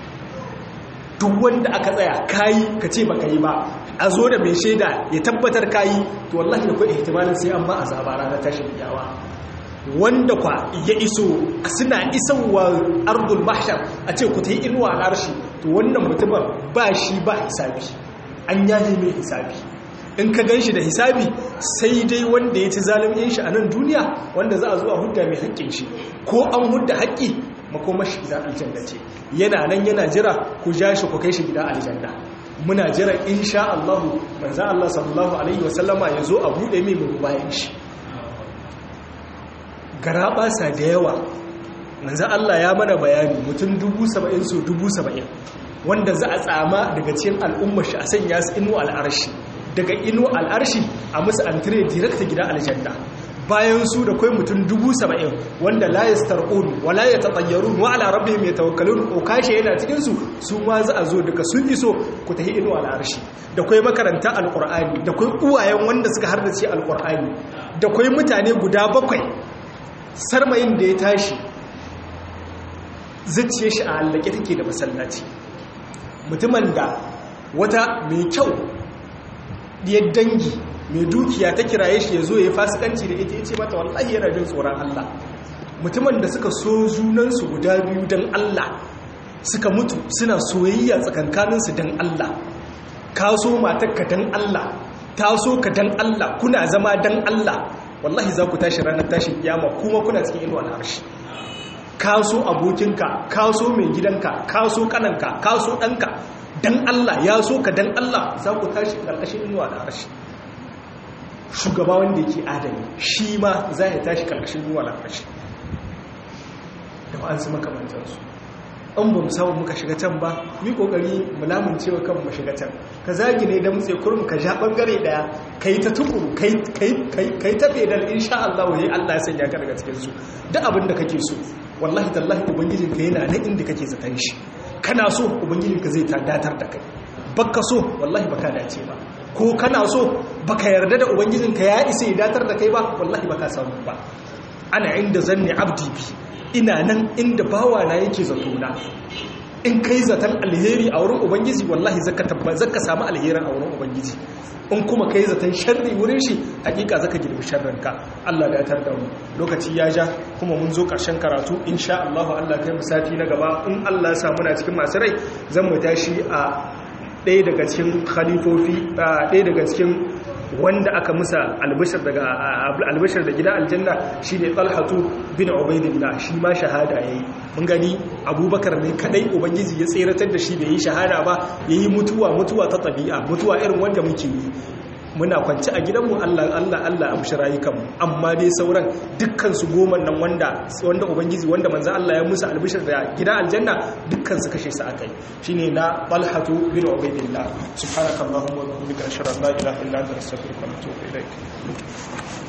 [SPEAKER 2] duk wanda aka tsaya kayi ka ce baka yi ba a zo da mai shaida ya tabbatar kayi to wallahi da kwai ihtimalin sai an ma azaba ranar tashin yawa wanda kwa ya iso suna isowa ardul mahshar a ce ku ta yi inuwa al'arshi to wannan mutumin ba shi ba hisabi an yaje mai hisabi in ka gan shi da hisabi sai dai wanda ya ci zalimin shi a nan duniya wanda za a zuwa hudda mai haƙƙin shi ko an hudda haƙƙi makomar shi gida aljanna ce yana nan yana jira ku ja shi ku kai shi gida aljanna muna jira insha Allah manzo Allah sallallahu alaihi wasallama ya zo a bude mai mu bayan shi garaba sa da yawa manzo Allah ya mana bayani mutum 70 so 70 wanda za a tsama daga cikin al'ummar shi a sanya su inu al'arshi daga inu al'arshi a musu antire direct gida aljanna bayan su da kai mutum dubu saba'in wanda la ya star'un wa la ya taɓayyarun wa ala rabbi mai tawakkalun ko kashe yana cikinsu su ma za a zo daga sun iso ku tafi inu al'arshi da kai makaranta alƙur'ani da kai uwayen wanda suka hardace alƙur'ani da kai mutane guda bakwai sarmayin da ya tashi zuciye shi a hallake take da masallaci mutumin da wata mai kyau diyar dangi mai dukiya ta kiraye shi ya zo ya yi fasikanci da ita ya ce mata wallahi yana jin tsoron Allah mutumin da suka so junansu guda biyu don Allah suka mutu suna soyayya tsakankaninsu don Allah ka so matarka don Allah ta so ka don Allah kuna zama don Allah wallahi za ku tashi ranar tashin kiyama kuma kuna cikin inuwa na harshe ka so abokinka ka so mai gidanka ka so kananka ka so ɗanka don Allah ya so ka don Allah za ku tashi ƙarƙashin inuwa na harshe shugaba wanda yake adami shi ma za ya tashi karkashin ruwa lafashi da ba an su makamantarsu an ba mu samu muka shiga can ba mi kokari mu lamuncewa kan mu shiga can ka zagi ne da mutse kurum ka ja bangare daya kai ta tukuru kai kai kai kai ta fedal insha Allah wai Allah ya sanya ka daga cikin su duk abin da kake so wallahi tallahi ubangijin ka yana nan inda kake zaton shi kana so ubangijin ka zai ta datar da kai baka so wallahi baka dace ba ko kana so baka yarda da ubangijinka ya isa ya datar da kai ba wallahi baka samu ba ana inda zanni abdi bi ina nan inda bawa na yake zato na in kai zaton alheri a wurin ubangiji wallahi zaka tabba zaka samu alherin a wurin ubangiji in kuma kai zaton sharri wurin shi hakika zaka girbi sharrin ka Allah da ya tarda mu lokaci ya ja kuma mun zo karshen karatu insha Allah Allah kai mu sati na gaba in Allah ya sa muna cikin masu rai zan mu tashi a ɗaya daga cikin khalifofi ɗaya daga cikin wanda aka musa albishir daga albishir da gida aljanna shine talhatu bin ubaidillah shi ma shahada yayi mun gani abubakar ne kadai ubangiji ya tseratar da shi da yi shahada ba yayi mutuwa mutuwa ta tabi'a mutuwa irin wanda muke yi muna kwanci a gidanmu Allah Allah Allah amshi rayukanmu amma dai sauran dukkan su goma nan wanda wanda ubangiji wanda manzo Allah ya musu albishir da gida aljanna dukkan su kashe su akai shine na Talhatu bin Ubaydillah subhanakallahumma wa bihamdika ashhadu an la ilaha illa anta astaghfiruka wa atubu ilaik